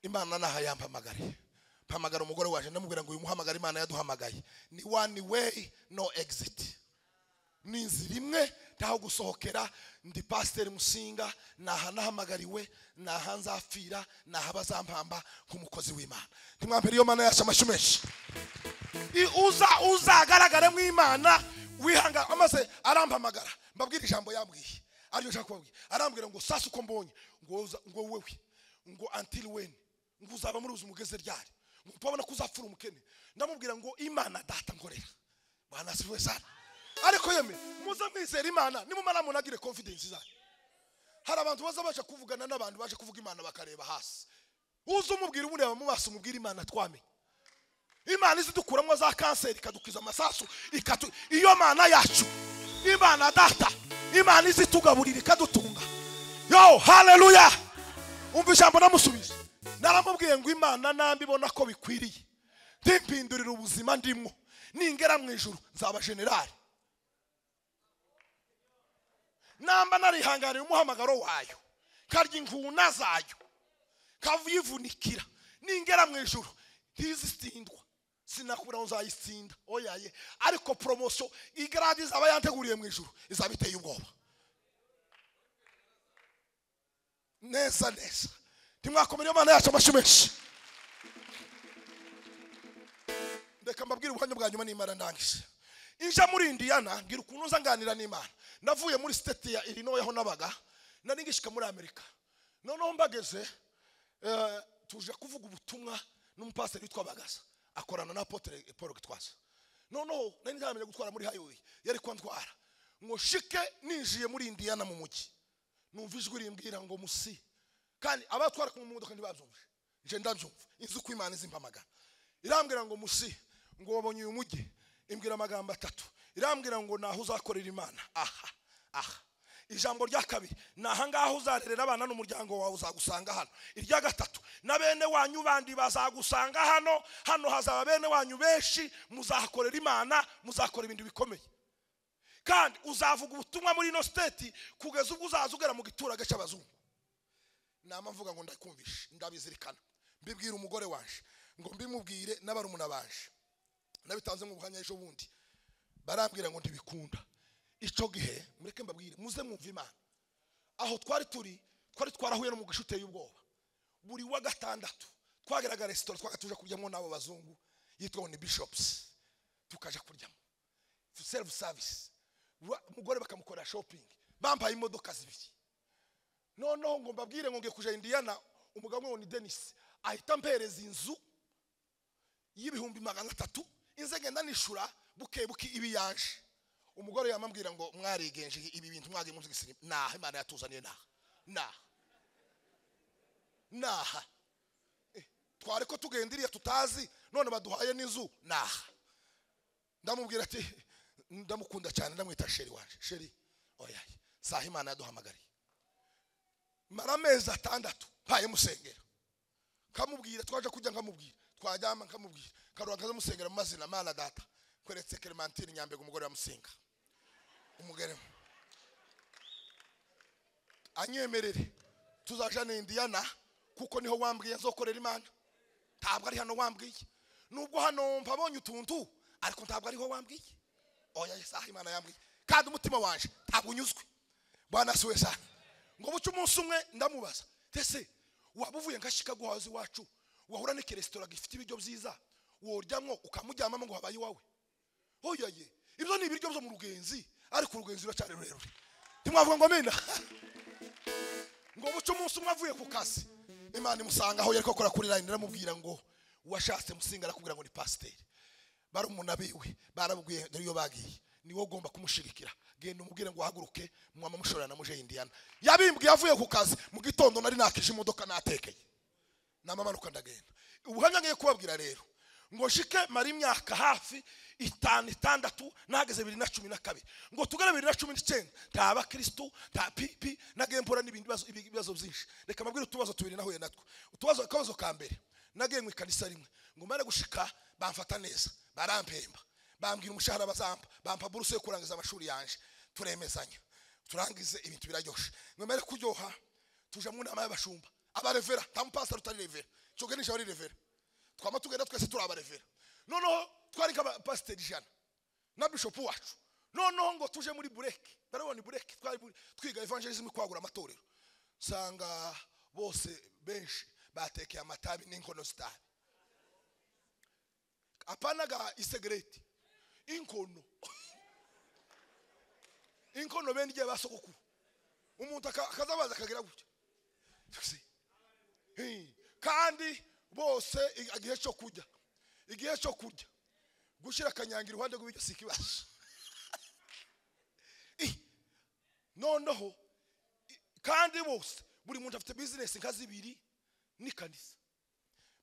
imana naha yampamagare mpamagara umugore waje ndamubwira ngo uyu muhamagara imana yaduhamagaye ni one way no exit ni inzira imwe ntaho gusohokera ndi pasiteri musinga naha nahamagariwe naha nzapfira naha bazampamba nk'umukozi w'imana ntimwampere iyo mana yacu amashyi menshi I- uza uzagaragare mu imana wihanga amaze arampamagara mbabwira ijambo yambwiye aryo nshaka kubabwira arambwira ngo sasa uko mbonye ngo uza- ngo wewe ngo until when ngo uzaba muri uzi mugeze ryari ngo mpabona ko uzapfura umukene ndamubwira ngo imana data nkorera bana siwe sana ariko yeme muze mwizera imana nimumara munagire confidence zanyu hari abantu baza baje kuvugana n'abantu baje kuvuga imana bakareba hasi uze umubwira umureba mu maso umubwire imana twamenye imana izidukuramo za kanseri ikadukiza amasasu ikatu iyo mana yacu imana data imana izitugaburira ikadutunga yo haleluya umva ijambo namusubiza naramubwiye ngo imana nambi ibona ko bikwiriye ndimpindurira ubuzima ndimwo ningera mu ijuru nzaba generali namba narihanganiye umuhamagaro wayo karya inguna zayo kavuyivunikira ningera mu ijuru ntizitsindwa sinakubura ngo nzayitsinda oyaye ariko poromosiyo igaradi izaba yanteguriye mu ijuru izaba iteye ubwoba neza neza ntimwakomere imana yacu amashyi menshi reka mbabwire ubuhamya bwa nyuma n'imana ndangije inja muri indiyana ngira ukuntu nzanganira n'imana navuye muri siteti ya irinoye aho nabaga nari ngishyika muri amerika noneho mbageze eh, tuje kuvuga ubutumwa n'umupasiteri witwa bagaza akorana na apotre paul gitwaza noneho nari ntaramenya gutwara muri highway yari kwantwara ngo shike ninjiye muri indiyana mu mujyi numva ijwi rimbwira ngo musi kandi abatwara ku modoka ntibabyumve nje ndabyumva inzu uko imana izimpamagara irambwira ngo musi ngo wabonye uyu mujyi imbwira amagambo atatu irambwira ngo naho uzakorera imana aha aha ijambo rya kabiri ni ahangaha uzarerera abana n'umuryango wawe uzagusanga hano irya gatatu na bene wanyu bandi bazagusanga hano hano hazaba bene wanyu benshi muzahakorera imana muzakora ibintu bikomeye kandi uzavuga ubutumwa muri ino siteti kugeza ubwo uzaza ugera mu giturage cy'abazungu nama mvuga ngo ndakumvishe ndabizirikana mbibwira umugore waje ngo mbimubwire n'abarumuna baje nabitanze mu buhamya ejo bundi barambwira ngo ntibikunda icyo gihe mureke mbabwire muze mwumva imana aho twari turi twari twarahuye no mu gisha uteye ubwoba buri wa gatandatu twageraga resitora twaga tuje kuryamo n'abo bazungu yitwa ni bishopusi tukaja kuryamo serufu savisi Ra- umugore bakamukorera shopingi bampaye imodoka zibiri noneho ngo mbabwire ngo ngiye kuja indiyana umugabo umwe ngo ni denisi ahita ampereza inzu y'ibihumbi magana atatu inze ngenda nishura buke buke ibi yaje umugore yamambwira ngo mwarigenje ibi bintu mwagiye muzigisira naha imana yatuzaniye naha naha naha Eh, twari ko tugenda iriya tutazi none baduhaye n'inzu naha ndamubwira ati ndamukunda cyane ndamwita sheri wanje sheri oya saha imana yaduhamagariye mara amezi atandatu mpaye musengera nkamubwira twaje kujya nkamubwira twaryama nkamubwira karuha nkazamusengera mu mazina mana data kweretse kelemantine nyambega umugore wa musinga umugore anyemerere tuzaja ni indiyana kuko niho wambwiye nzokorera imana ntabwo ari hano wambwiye nubwo hano mpabonye utuntu ariko ntabwo ariho wambwiye oya isaha imana yambwiye kandi umutima wanje ntabwo unyuzwe bwana siwe sana ngo buce umunsi umwe ndamubaza ese waba uvuye nka chicago house iwacu wahura n'ikiresitora gifite ibiryo byiza woryamo ukamuryamamo ngo habaye iwawe oyaye ibyo ni ibiryo byo mu rugenzi ariko urugenzi ruracyari rurerure ntimwavuga ngo amena ngo buce umunsi umwe avuye ku kazi imana imusanga aho yari gukora kuri line iramubwira ngo washatse musinga arakubwira ngo ni pasiteri barumuna biwe barabwiye dore iyo bagiye niwe ugomba kumushirikira genda umubwire ngo uhaguruke mwama mushorera na muje indiyana yabimbwiye avuye ku kazi mu gitondo nari nakije imodoka natekeye namamanuka ndagenda ubuhamya ngiye kubabwira rero ngo shike mara imyaka hafi itanu itandatu nahageze bibiri na cumi na kabiri ngo tugere bibiri na cumi n'icyenda nta abakirisitu nta pipi nagiye mpura n'ibindi bibazo- ibi- ibibazo byinshi reka mbabwire utubazo tubiri nahuye natwo utubazo akabazo ka mbere nagiye mu ikanisa rimwe ngo mare gushika bamfata neza barampemba bambwira umushahara bazampa bampa buruse yo kurangiza amashuri yanje turemezanya turangize ibintu biraryoshe ngo mare kuryoha tuja mu nama y'abashumba abarevera nta mupasiteri utari revera icyo gihe nijoro ari revera twaba tugenda twese turi abarevera noneho twari nk'abapasiteri ijana na bishopu wacu noneho ngo tuje muri bureke barabona bureke twari muri- twiga evangelism kwagura amatorero usanga bose benshi batekeye amatabi n'inkono zitabi apana ga isegereti inkono inkono bene igihe basogokuru umuntu aka- akazabaza akagira gutya Tukusi. Hey, kandi bose i- igihe cyo kurya igihe cyo kurya gushyira akanyanga iruhande rw'ibiryo si ikibazo Eh, noneho i- kandi bose buri muntu afite bizinesi nka zibiri n'ikanisa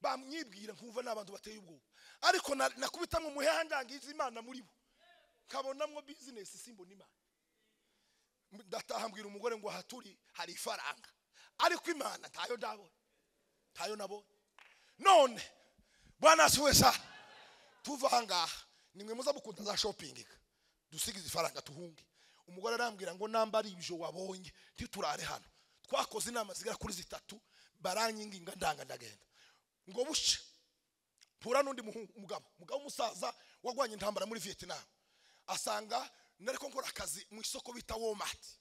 bamwibwira nkumva ni abantu bateye ubwoba ariko na- nakubitamo umuhendangiza imana muri bo nkabonamo bizinesi simbona imana ndataha mbwira umugore ngo aha turi hari ifaranga ariko imana ntayo ndabona ntayo nabonye none bwana siwe sa tuva aha ngaha nimwe muza mukunda za shopping dusigize ifaranga tuhunge umugore arambwira ngo namba ari ibyo wabonye ntiturare hano twakoze inama zigera kuri zitatu baranyinginga ndanga ndagenda ngo buce mpura n'undi muhungu- mugabo umugabo w'umusaza wagwanye intambara muri vietnam asanga nari ko nkora akazi mu isoko bita womati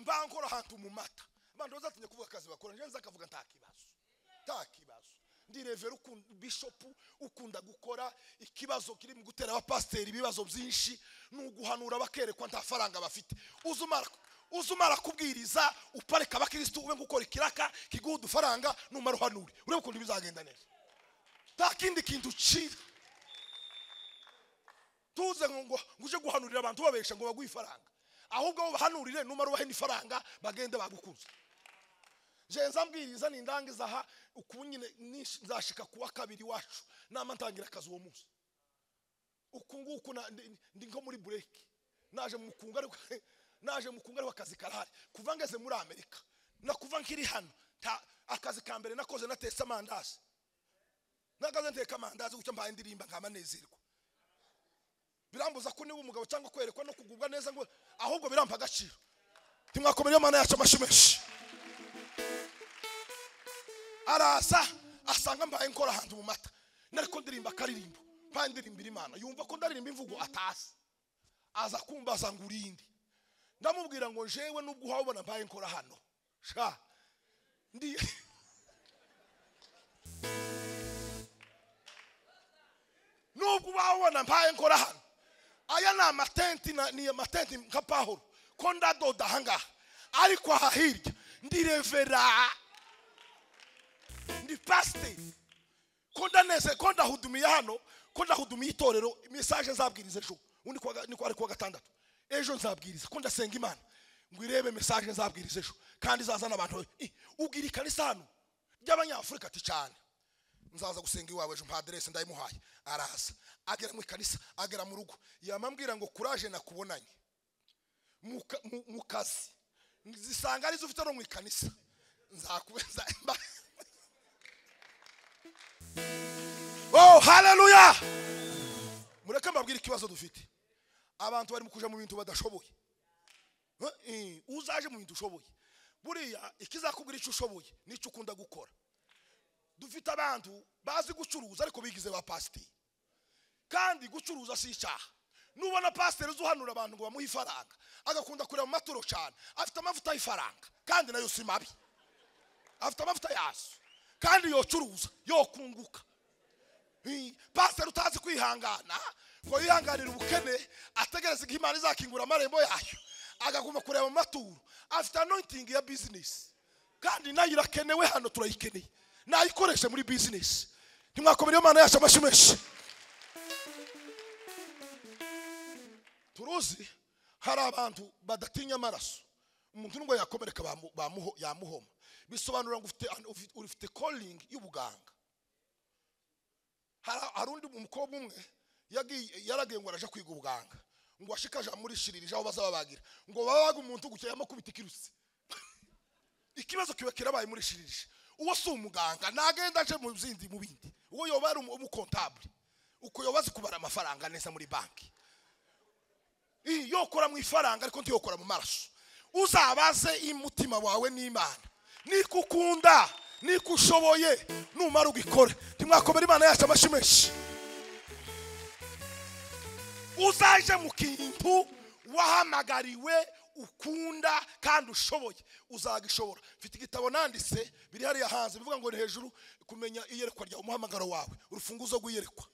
mba nkora ahantu mu mata abantu bazatinya kuvuga akazi bakora nje nza akavuga nta kibazo nta kibazo ndi revera ukunda bishopu ukunda gukora ikibazo kiri mu gutera abapasiteri ibibazo byinshi ni uguhanura bakerekwa nta faranga bafite uza umara uza umara kubwiriza upareka abakirisitu ube gukora ikiraka kiguha udufaranga numara uhanure urebe ukuntu bizagenda neza nta kindi kintu ucira tuze ngo ngo uje guhanurira abantu ubabesha ngo baguhe ifaranga ahubwo abo bahanurire numara ubahe n'ifaranga bagende bagukunze jenza mbwiriza nindangiza aha uku nyine nish- nzashika kuwa kabiri wacu nama ntangira akazi uwo munsi uku nguku na- ndi- ndi nko muri bureki naje mu kungu ariko naje mu kungu ariko akazi karahari kuva ngeze muri amerika na kuva nkiri hano nta- akazi ka mbere nakoze natetse amandazi nagaze nteka amandazi gutyo mbaye indirimba nkamanezerwa birambuza ko niba umugabo cyangwa kwerekwa no kugubwa neza ngo ahubwo birampa agaciro timwakomereyo mana yacu amashyi menshi araza asanga mbaye nkora ahantu mu mata nariko ndirimba akaririmbo mbaye ndirimbira imana yumva ko ndaririmba imvugo atazi aza kumbaza ngo urinde ndamubwira ngo jewe nubwo uhabona mbaye nkora hano sha ndi nubwo uhabona mbaye nkora hano aya ni amatenti na- ni amatenti nka pahuro ko ndadoda ahangaha ariko aha hirya ndirevera ndi pasiteri ko ndaneze ko ndahudumiye hano ko ndahudumiye itorero mesaje nzabwiriza ejo ubu ni kuwa ga- ni kuwa ari kuwa gatandatu ejo nzabwiriza ko ndasenga imana ngo irebe mesaje nzabwiriza ejo kandi izazana abantu I, ubwira ikanisa hano ry'abanyafurika ati cyane nzaza gusenga iwawe ejo mpa aderesi ndayimuhaye araza agera mu ikanisa agera mu rugo yamambwira ngo kuraje nakubonanye mu ka- mu- mu kazi zisanga arizo ufite no mu ikanisa nzakubeza oh haleluya mureke mbabwire ikibazo dufite abantu barimo kuja mu bintu badashoboye Eh, uzaje mu bintu ushoboye buriya ikizakubwira icyo ushoboye n'icyo ukunda gukora dufite abantu bazi gucuruza ariko bigize ba pasiteri kandi gucuruza si icyaha nubona pasiteri uzi uhanura abantu ngo bamuhe ifaranga agakunda kureba mu maturo cyane afite amavuta y'ifaranga kandi nayo si mabi afite amavuta yazo kandi yocuruza yokunguka Hi, pasiteri utazi kwihangana ngo yihanganire ubukene ategereza igihe imana izakingura amarembo yayo agaguma kureba mu maturo afite anointing ya bizinesi kandi nayo irakenewe hano turayikeneye nayikoreshe muri bizinesi ntimwakomereyo imana yacu amashyi menshi turuzi hari abantu badatinya amaraso umuntu nubwo yakomereka bamu- bamuho- yamuhoma bisobanura ngo ufite ufite- ufite calling y'ubuganga hari hari undi umukobwa umwe yagiye- yaragiye ngo araje kwiga ubuganga ngo ashikaje amurishiririje aho bazababagira ngo babaga umuntu gutya yamukubita ikirusi ikibazo kiba kirabaye murishiririje uwo si umuganga nagenda aje mu zindi mu bindi uwo yoba ari umu- umukontabule uko yoba azi kubara amafaranga neza muri banki Ih, yokora mu ifaranga ariko ntiyokora mu maraso uzabaze umutima wawe n'imana niko ukunda niko ushoboye numara ugikore ntimwakomere imana yacu amashyi menshi uzaje mu kintu wahamagariwe ukunda kandi ushoboye uzagishobora mfite igitabo nanditse biri hariya hanze bivuga ngo ni hejuru kumenya iyerekwa ryawe umuhamagaro wawe urufunguzo rw'iyerekwa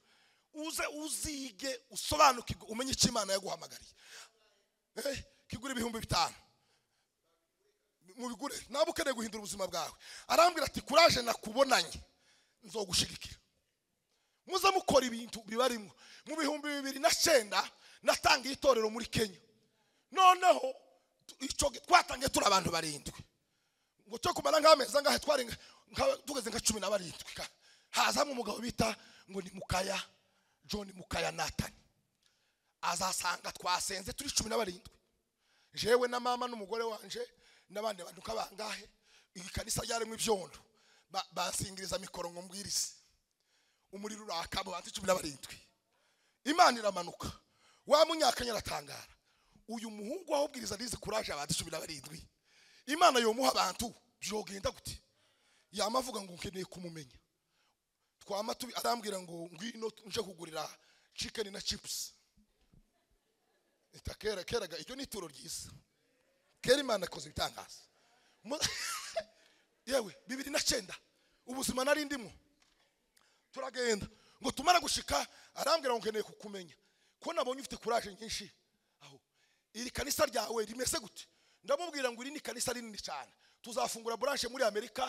uze uzige usobanukirwe umenye icyo imana yaguhamagariye Eh, kigura ibihumbi bitanu mubigure naba ukeneye guhindura ubuzima bwawe arambwira ati kuraje nakubonanye nzogushigikira muze mukora ibintu bibarimo mu bihumbi bibiri na cyenda natangiye itorero muri kenya noneho tu- icyo gi- twatangiye turi abantu barindwi ngo cyo kumara nk'amezi angahe twari nka- nka- tugeze nka cumi na barindwi ka- hazamo umugabo bita ngo ni mukaya john mukaya natani azasanga twasenze turi cumi na barindwi jewe na mama n'umugore wanje n'abandi bantu nk'abangahe ikanisa ryarimo ibyondo Ba- bansingiriza mikoro ngo mbwirize umuriro uraka mu bantu cumi na barindwi imana iramanuka wa munyakanya aratangara uyu muhungu wahubwiriza nizi kuraje abantu cumi na barindwi imana yomuha abantu byogenda gute yama avuga ngo nkeneye kumumenya twama tubi arambwira ngo ngwino nje kugurira chicken na chips itakera keraga iryo ni ituro ryiza kera imana ikoze ibitangaza Mu- yewe bibiri na cyenda ubuzima nari ndimo turagenda ngo tumara gushika arambwira ngo nkeneye kukumenya ko nabonye ufite kuraje nyinshi aho iri kanisa ryawe rimeze gute ndamubwira ngo iri ni kanisa rinini cyane tuzafungura buranshe muri amerika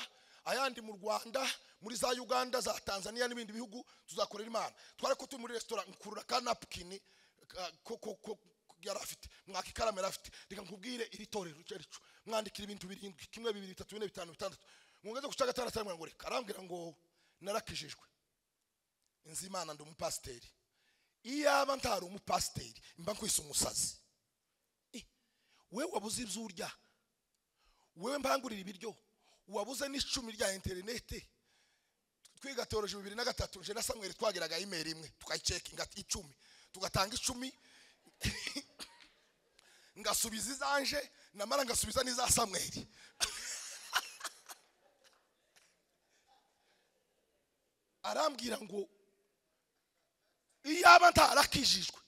ayandi mu rwanda muri za uganda za tanzania n'ibindi bihugu tuzakorera imana twari ko turi muri resitora nkurura ka napukini ka- ko- ko- ko- ko yari afite mwaka ikaramu yari afite reka nkubwire iri torero icyo ari cyo mwandikira ibintu birindwi kimwe bibiri bitatu bine bitanu bitandatu mwongeze guca gatandatu aramubwira ngo reka arambwira ngo narakijijwe nzimana ndi umupasiteri iyaba ntari umupasiteri mba nkwise umusazi Eh, wewe wabuze ibyo urya wewe mpangurira ibiryo wabuze n'icumi rya interinete twiga teoroji bibiri na gatatu nje na samweri twagiraga imeri imwe tukayicekinga icumi tugatanga icumi ngasubiza izanje namara ngasubiza n'iza samweri arambwira ngo iyaba ntarakijijwe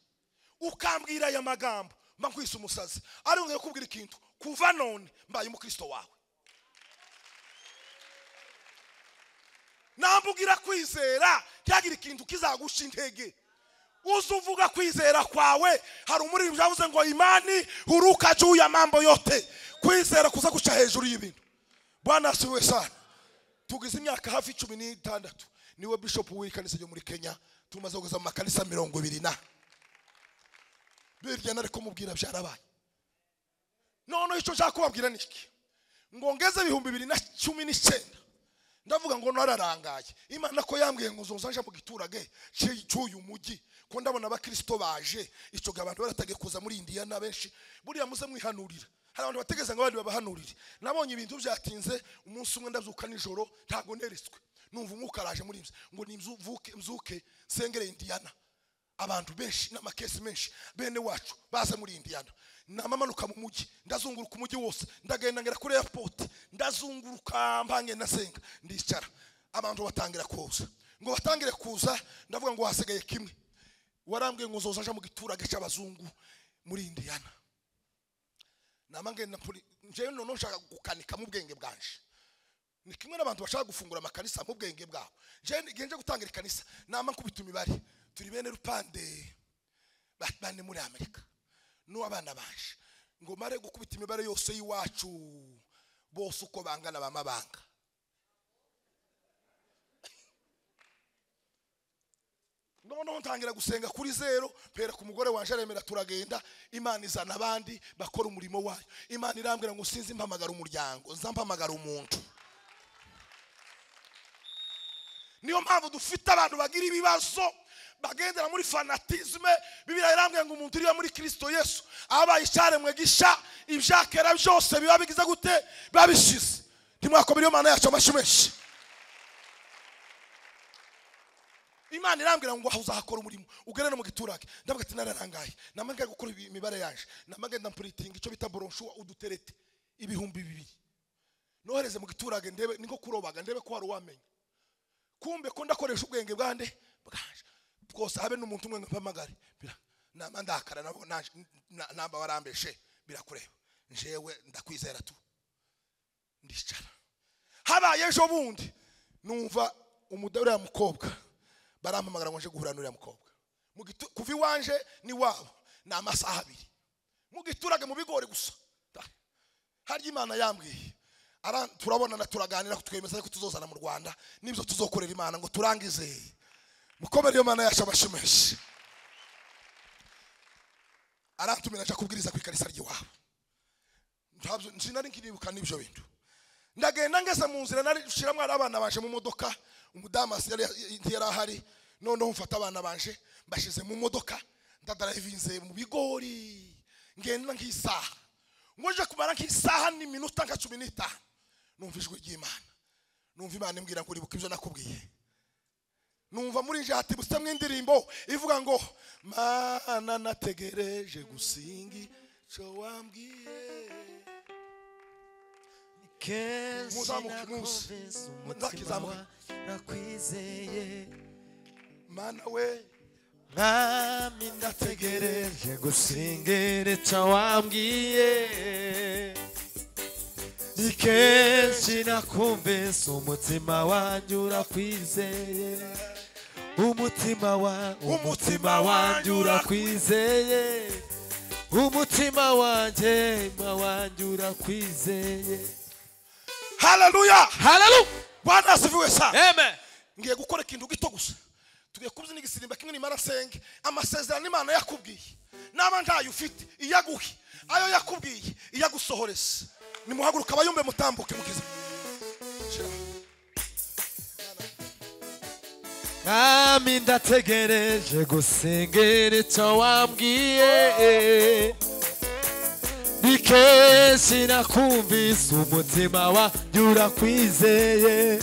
ukambwira aya magambo mba nkwise umusazi ariko ngiye kubwira ikintu kuva none mbaye umukristo wawe nambugira kwizera ntihagire ikintu kizagusha intege uza uvuga kwizera kwawe hari umuririmbyi yavuze ngo imani huruka juu ya mambo yote kwizera kuza guca hejuru y'ibintu bwana asiwe sana tugize imyaka hafi icumi n'itandatu niwe bishop w'ikanisa ryo muri kenya tumaze kugeza mu makanisa mirongo ibiri na birya nari kumubwira byarabaye noneho icyo nshaka kubabwira ni iki ngo ngeze ibihumbi bibiri na cumi n'icyenda ndavuga ngo nararangaye imana ko yambwiye ngo nzoza nje mu giturage cy- cy'uyu mujyi ko ndabona abakirisito baje icyo gihe abantu baratagiye kuza muri indiya na benshi buriya muze mwihanurira hari abantu bategereza ngo abandi babahanurire nabonye ibintu byatinze umunsi umwe ndabyuka nijoro ntabwo neretswe numva umwuka araje muri mzi ngo nimvuke mzuke sengere indiyana abantu benshi n'amakesi menshi bene wacu baza muri indiyana namamanuka mu mujyi ndazunguruka umujyi wose ndagenda ngera kuri airport ndazunguruka mpange nasenga ndicara abantu batangira kuza ngo batangire kuza ndavuga ngo hasigaye kimwe warambwiye ngo uzoza aje mu giturage cy'abazungu muri indiyana nama ngenda mpuri- njyewe noneho nshaka gukanika mu bwenge bwanje ni kimwe n'abantu bashaka gufungura amakanisa mu bwenge bwabo njyewe ngiye nje gutangira ikanisa nama nkubita imibare turi bene rupande ba- bane muri amerika n'uw'abana baje ngo mare gukubita imibare yose y'iwacu bose uko bangana bamabanga noneho ntangira gusenga kuri zero mpera ku mugore waje aremera turagenda imana izana abandi bakora umurimo wayo imana irambwira ngo sinzi mpamagara umuryango nza mpamagara umuntu niyo mpamvu dufite abantu bagira ibibazo bagendera muri fanatizme bibiriya irambwira ngo umuntu uriya muri kirisito yesu abaye icyaremwe gisha ibyakera byose biba bigize gute biba bishize ntimwakomere imana yacu amashyi menshi imana irambwira ngo aha uzahakora umurimo ugere no mu giturage ndavuga ati nararangaye namaga gukora ibi- imibare yaje namaga ndampuritinga icyo bita boronshu uduterete ibihumbi bibiri nohereze mu giturage ndebe niko kurobaga ndebe ko hari uwamenya kumbe ko ndakoresha ubwenge bwande bwanje bwose habe n'umuntu umwe mpamagare bira nama ndakara nabo naje- na- namba warambeshe birakureba njewe ndakwizera tu ndicara habaye ejo bundi numva umudari uriya mukobwa barampamagara ngo nje guhura n'uriya mukobwa Mu gitu- kuva iwanje n'iwabo ni amasaha abiri mu giturage mu bigori gusa harya imana yambwiye Ara- turabonana turaganira twemeza ko tuzozana mu rwanda n'ibyo tuzokorera imana ngo turangize mukomere iyo mana yacu amashyi menshi arantumira aja kubwiriza ku ikanisa ry'iwabo ntabyo sinari nkiribuka n'ibyo bintu ndagenda ngeze mu nzira nari nshiramo abana baje mu modoka umudamu yari yari ahari noneho mfata abana baje mbashyize mu modoka ndadarayivinze mu bigori ngenda nk'isaha ngo nje kumara nk'isaha n'iminota nka cumi n'itanu numva ijwi ry'imana numva imana imbwira ngo uribuka ibyo nakubwiye numva muri nje hatibusemo indirimbo ivuga ngo mana nategereje gusinga icyo wambwiye Muzamuke, muze. Nzakizamuka. nakwizeye mana we mwami ndategereje gusengera icyo wambwiye ni kenshi nakumvise umutima wanjye urakwizeye umutima wa umutima wanjye urakwizeye umutima wanjye ma wanjye urakwizeye haleluya haleluya bwana asifiwe sana amen ngiye gukora ikintu gito gusa tugiye kubyina igisimba kimwe nimara asenge amasezerano imana yakubwiye naba ntayo ufite iyo aguhe ayo yakubwiye iyo agusohoreza nimuhaguruka abayumbe mutambuke mukize mwami ndategereje gusengera icyo wambwiye ni kenshi nakumvise umutima wanjye urakwizeye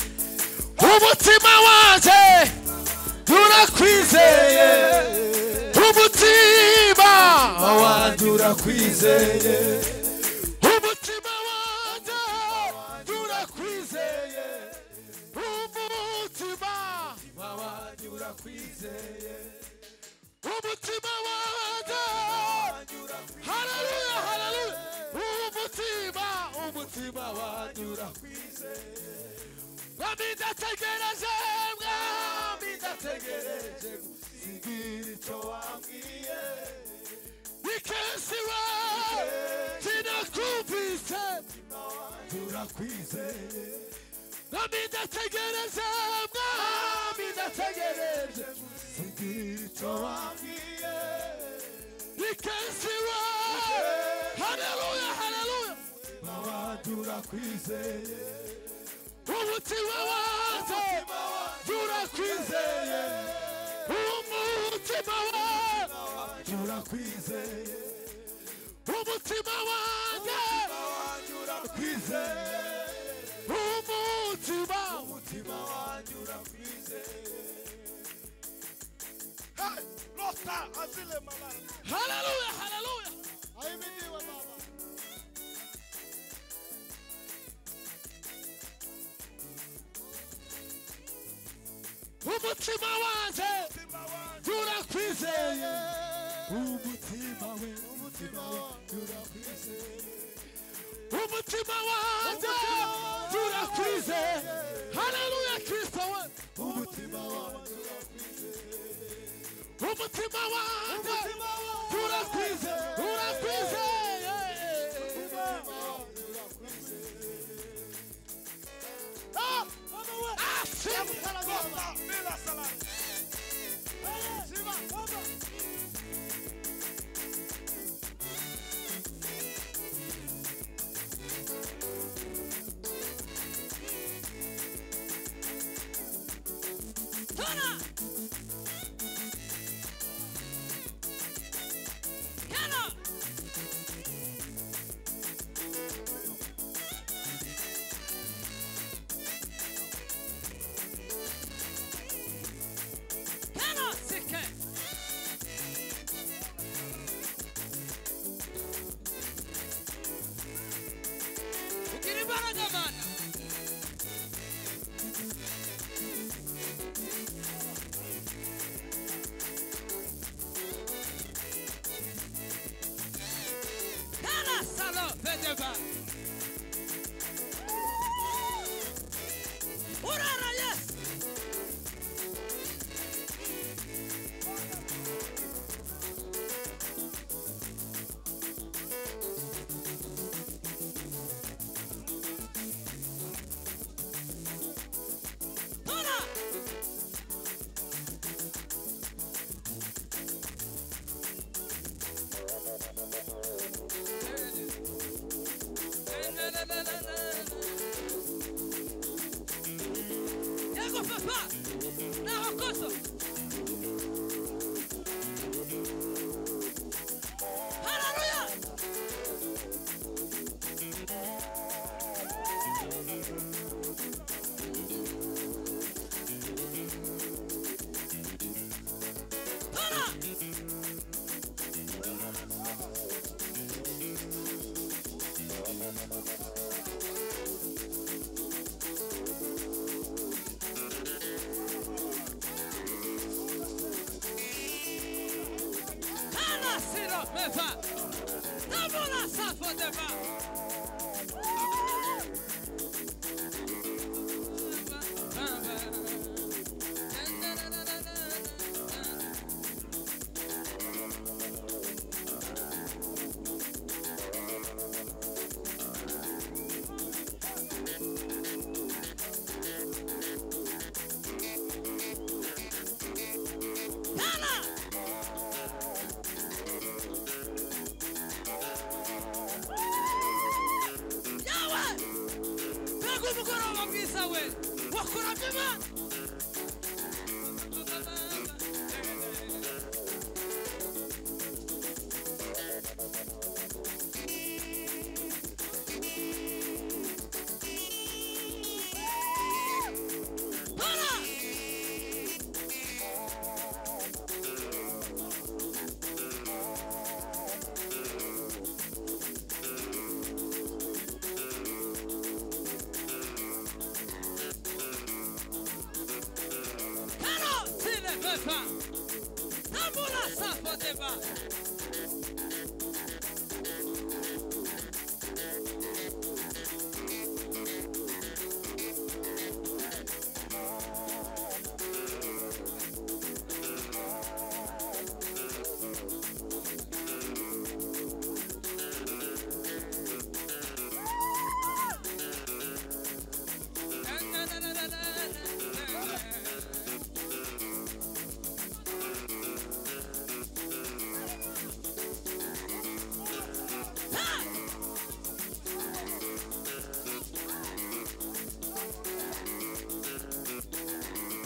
umutima wanjye urakwizeye umutima wanjye urakwizeye umutima wanjye urakwizeye umutima wanjye urakwizeye umutima wanjye haleluya haleluya umutima umutima wanjye urakwizeye mwami ndategereje mwami ndategereje gusigira icyo wambwiye ni kenshi we sinakumvise turakwizeye mwami ndategereje mwami ndategereje gusigira icyo wambwiye ni kenshi we haleluya haleluya wanjye urakwizeye umutima wanjye urakwizeye umutima wanjye urakwizeye umutima wanjye urakwizeye umutima umutima wanjye urakwizeye lota azile malaya haleluya haleluya ahimidiwe baba umutima wanjye urakwizeye umutima we umutima we urakwizeye umutima wanjye urakwizeye haleluya kristo we umutima wanjye urakwizeye umutima wanjye urakwizeye urakwizeye Ah! Ah! lota bila salaya Na na na na na. mugoroba mwiza we wakurabye imana Para! Cannot see the paper. Namula Sapoteba.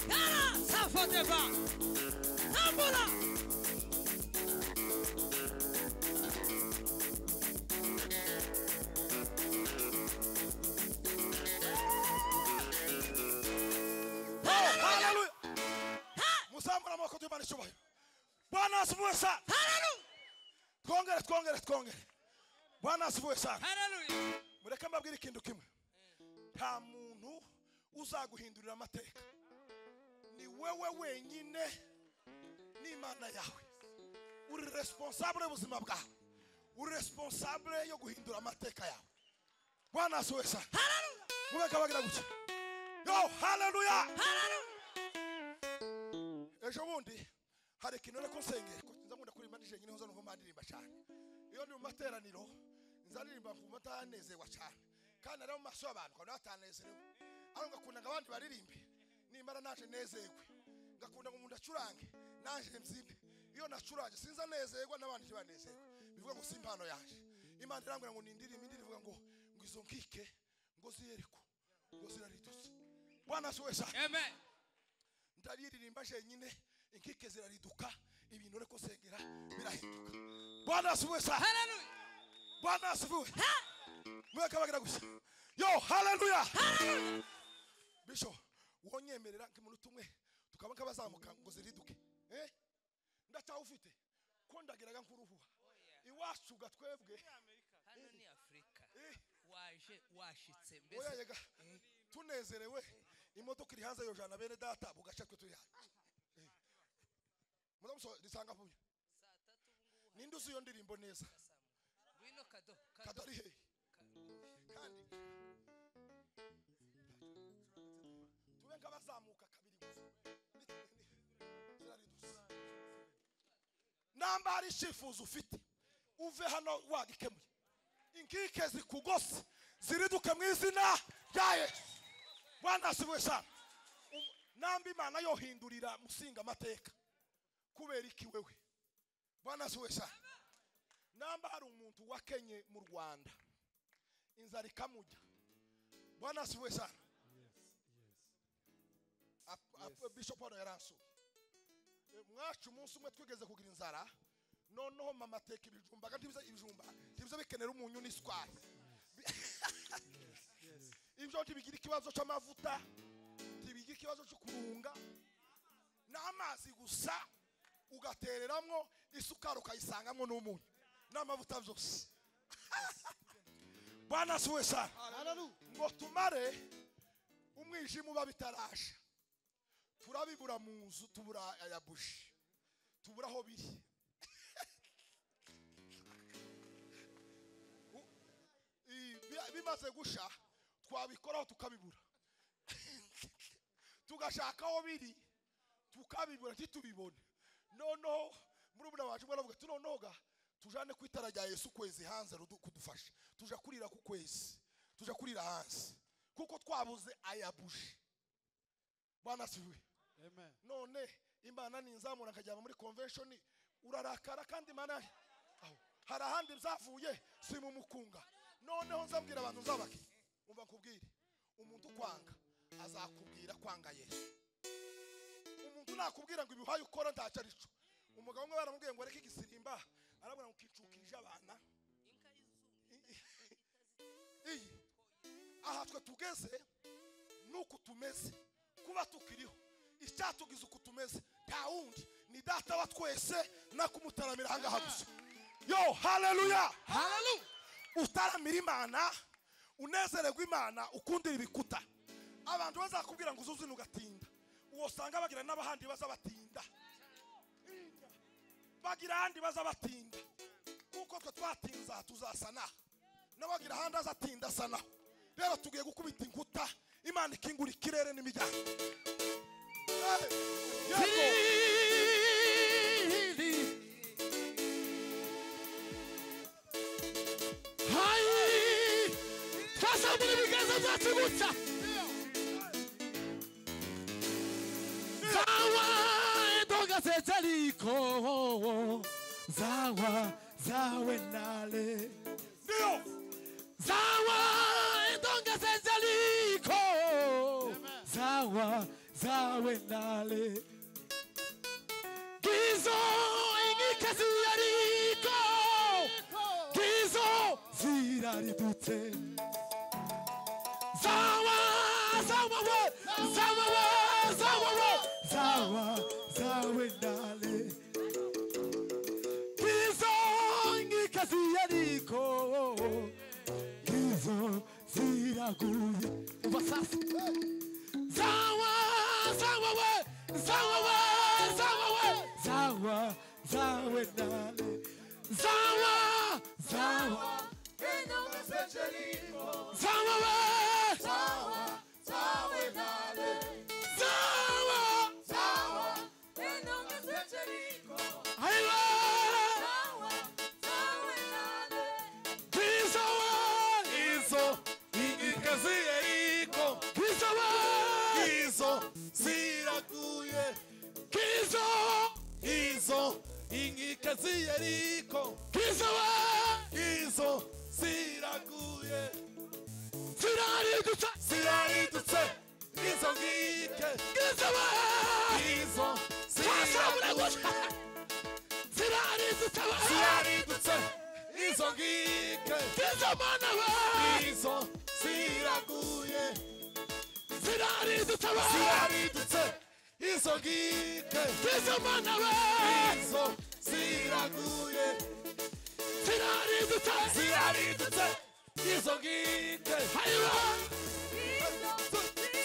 Cannot Sapoteba. Namula. haleluya muzamura amaboko duhe imana icyubahiro bwana asivuye sana Hallelujah. twongere twongere twongere bwana asivuye sana Hallelujah. mureke mbabwire ikintu kimwe nta muntu uzaguhindurira amateka ni wewe wenyine n'imana yawe uri responsable y'ubuzima bwawe uri responsable yo guhindura amateka yawe bwana asivuye sana mureke bagira gutya yo haleluya ejo bundi hari ikintu rero nsengera ko nza nkunda kuririmba nije nyine hoza nuko mbanirimba cyane iyo ndi mu materaniro nza ndirimba nkumva atanezewa cyane kandi rero mu maso y'abantu nkabona batanezerewe ariko ngakundaga abandi baririmbe nimbara naje nezerwe ngakunda ngo umuntu acurange naje mbyine iyo nacurange sinza nezerwa n'abandi ntibanezerwe bivuga ngo si impano yanjye imana irambwira ngo nindirimbe indi rivuga ngo ngo izo nkike ngo ziyereko ngo ziraridutse bwana si wese Amen. ndabiririmba jenyine inkike zirariduka ibintu uriko sengera birahinduka bwana asibuwe sa Hallelujah. bwana asibuwe mweka bagira gusa yo haleluya bisho wonyemerera nk'iminota umwe tukaba nk'abazamuka ngo ziriduke eh ndacyawufite ko ndagiraga nk'uruhuha iwacu ga twebwe hano ni afurika eh, waje washitse oya mbese yega tunezerewe imodoka iri hanze yojana bene data mu gace twe turi hano Eh. muramuso risanga vuba saa tatu ubungubu ninde uzi iyo ndirimbo neza ngwino kado kado kadari hehe kandi tube nk'abazamuka kabiri gusa ziraridutse namba hari icyifuzo ufite uve hano wagikemuye inkike zikugose ziriduke mu izina rya yesu bwana asibuye sana Um- namba imana yohindurira musinga amateka kubera iki wewe bwana asibuye sana namba hari umuntu wakenye mu rwanda inzara ikamujya bwana asibuye sana Ap- ap- bishop hano yaransuye Eh, mwacu umunsi umwe twigeze kugira inzara noneho mama ateka ibijumba kandi ibiza- ibijumba ntibiza bikenera umunyu n'isukari Bi- ibyo ntibigira ikibazo cy'amavuta ntibigira ikibazo cyo kurunga n'amazi gusa ugatereramo isukari ukayisangamo n'umunyu n'amavuta byose bwana si we sana ngo tumare umwijima uba bitarasha turabibura mu nzu tubura aya buji tubura aho biri U- i- bi- bimaze gusha twabikoraho tukabibura tugashaka aho biri tukabibura ntitubibone noneho murumuna wacu umwe aravuga ati noneho ga tujane ku itara rya yesu ukwezi hanze rudu- kudufasha tuja kurira ku kwezi tuja kurira hanze kuko twabuze aya buji bwana siwe none imana ninzamura nkajyana muri convention urarakara kandi imana aho hari ahandi byavuye si mu mukunga noneho nzabwira abantu nzabake umva nkubwire umuntu ukwanga azakubwira kwanga yesu umuntu nakubwira ngo ibihaye ukora ntacyo ari cyo umugabo umwe baramubwiye ngo reka igisimba arabona ngo ukicukirije abana iyi aha twe tugeze nuko tumeze kuba tukiriho icyatugize uko tumeze nta wundi ni data wa twese nakumutaramira ahangaha gusa yo haleluya utaramira imana unezererwa imana ukundira ibikuta abantu bazakubwira ngo uzuze ugatinda uwo usanga bagira n'abahandi baza batinda bagira ahandi baza batinda kuko twe twatinze aha tuzasana n'abagira ahandi azatinda asanaho rero tugiye gukubita inkuta imana ikingura ikirere n'imiryango Eh, yego. twazamura ibiganza byacu gutya zawa edoga zezariko zawa zawe nale Ndio. zawa edoga zezariko zawa zawe nale ngizo inkikazi yariko ngizo ziraridutse Zawa, zawa, we, zawa, we, zawa, we, zawa, zawe ndale. Ngizo ngikazi yariko, ngizo ziraguye. Uva sasa. Zawa, zawa, we, zawa, we, zawa, we, zawa, zawe ndale. Zawa, zawa, zawa, we, zawa, aiwa. Kristo we, Izo ingikazi eriko Kristo we, izo ziraguye Kristo, izo ingikazi eriko Kristo we, izo ziraguye ziraridutsa, ziraridutse izo ngike Kristo we, izo twasabura ziraguye gutya, ziraridutsa we, ziraridutse izo ngike Kristo mana we, izo ziraguye ziraridutsa we, ziraridutse izo ngike Kristo mana we, izo ziraguye ziraridutsa, ziraridutse izo ngike aiwa,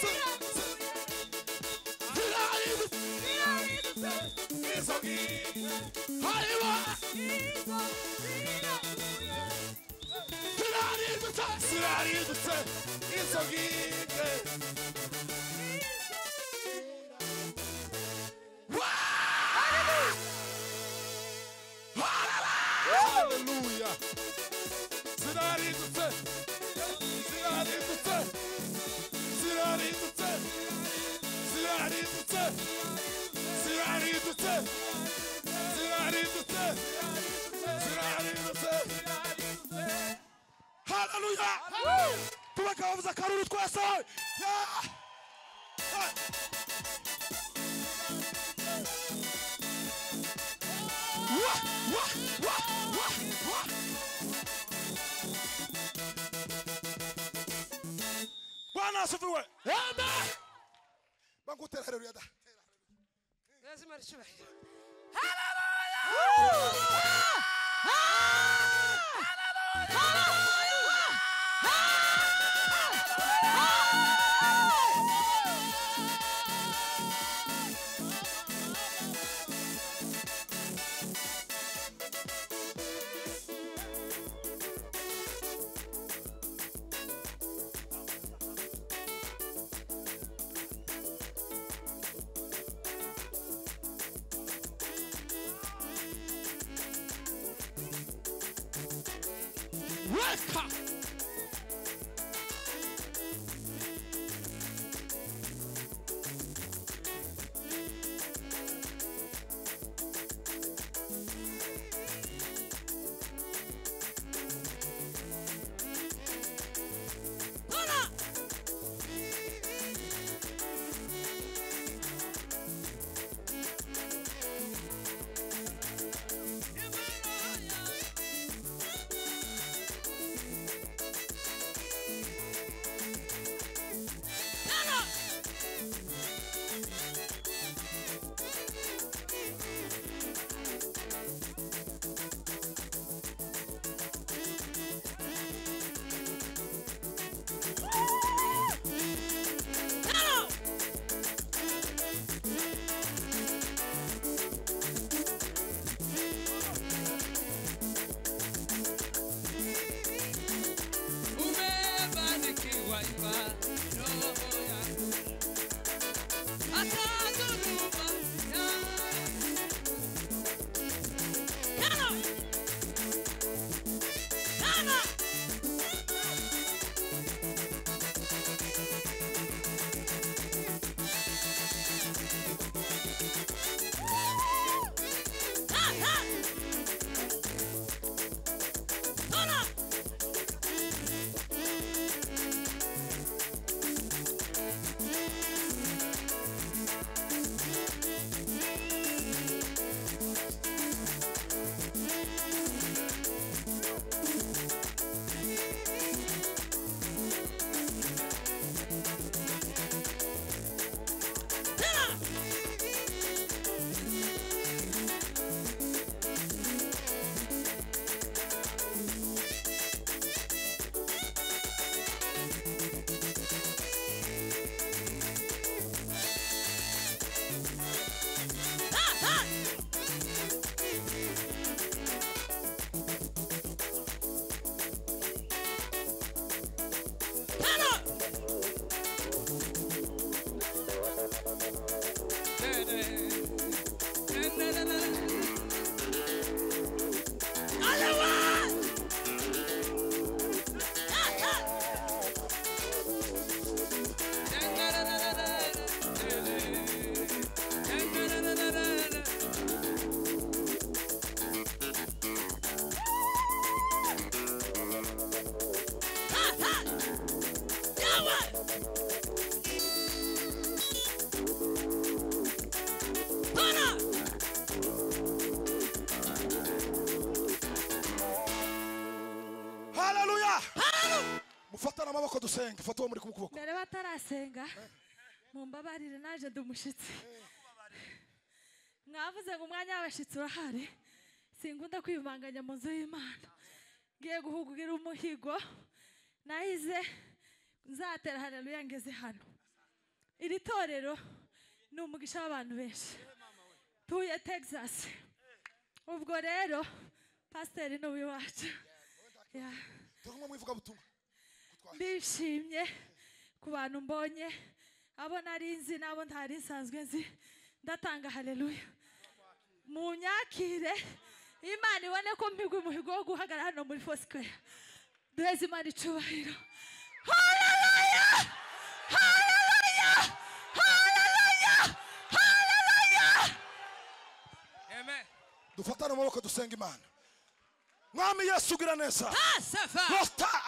ziraridutsa, izo ngike aiwa, ziraridutsa, ziraridutse izo ngike haleluya ziraridutse ziraridutse ziraridutse ziraridutse ziraridutse ziraridutse ziraridutse haleluya tubagabo bavuza akaruru twese Yeah. Ah. Wah, wah, wah, wah, wah. bwana asifiwe amen. bakutera haleluya da لازم ارشبك Weka. mufata n'amaboko dusenge fata uwo muri kumwe ukuboko mbere batarasenga mumbabarire naje ndi umushyitsi mwavuze ngo umwanya w'abashyitsi urahari sinkunda kwivanganya mu nzu y'imana ngiye guhugura umuhigo nahize nzatera hareruya ngeze hano iri torero ni umugisha w'abantu benshi tuye texas ubwo rero pasiteri ni uw'iwacu Yeah. turi kumwe mu ivugabutumwa ndishimye ku bantu mbonye abo nari nzi n'abo ntari nsanzwe nzi ndatanga hareruya mu nyakire imana ibone ko mpigwa umuhigo wo guhagarara hano muri fosikweya duheze imana icubahiro hareruya hareruya hareruya hareruya Amen. dufatane amaboko dusenga imana mwami yesu ugira neza Ah, Safa. Rasta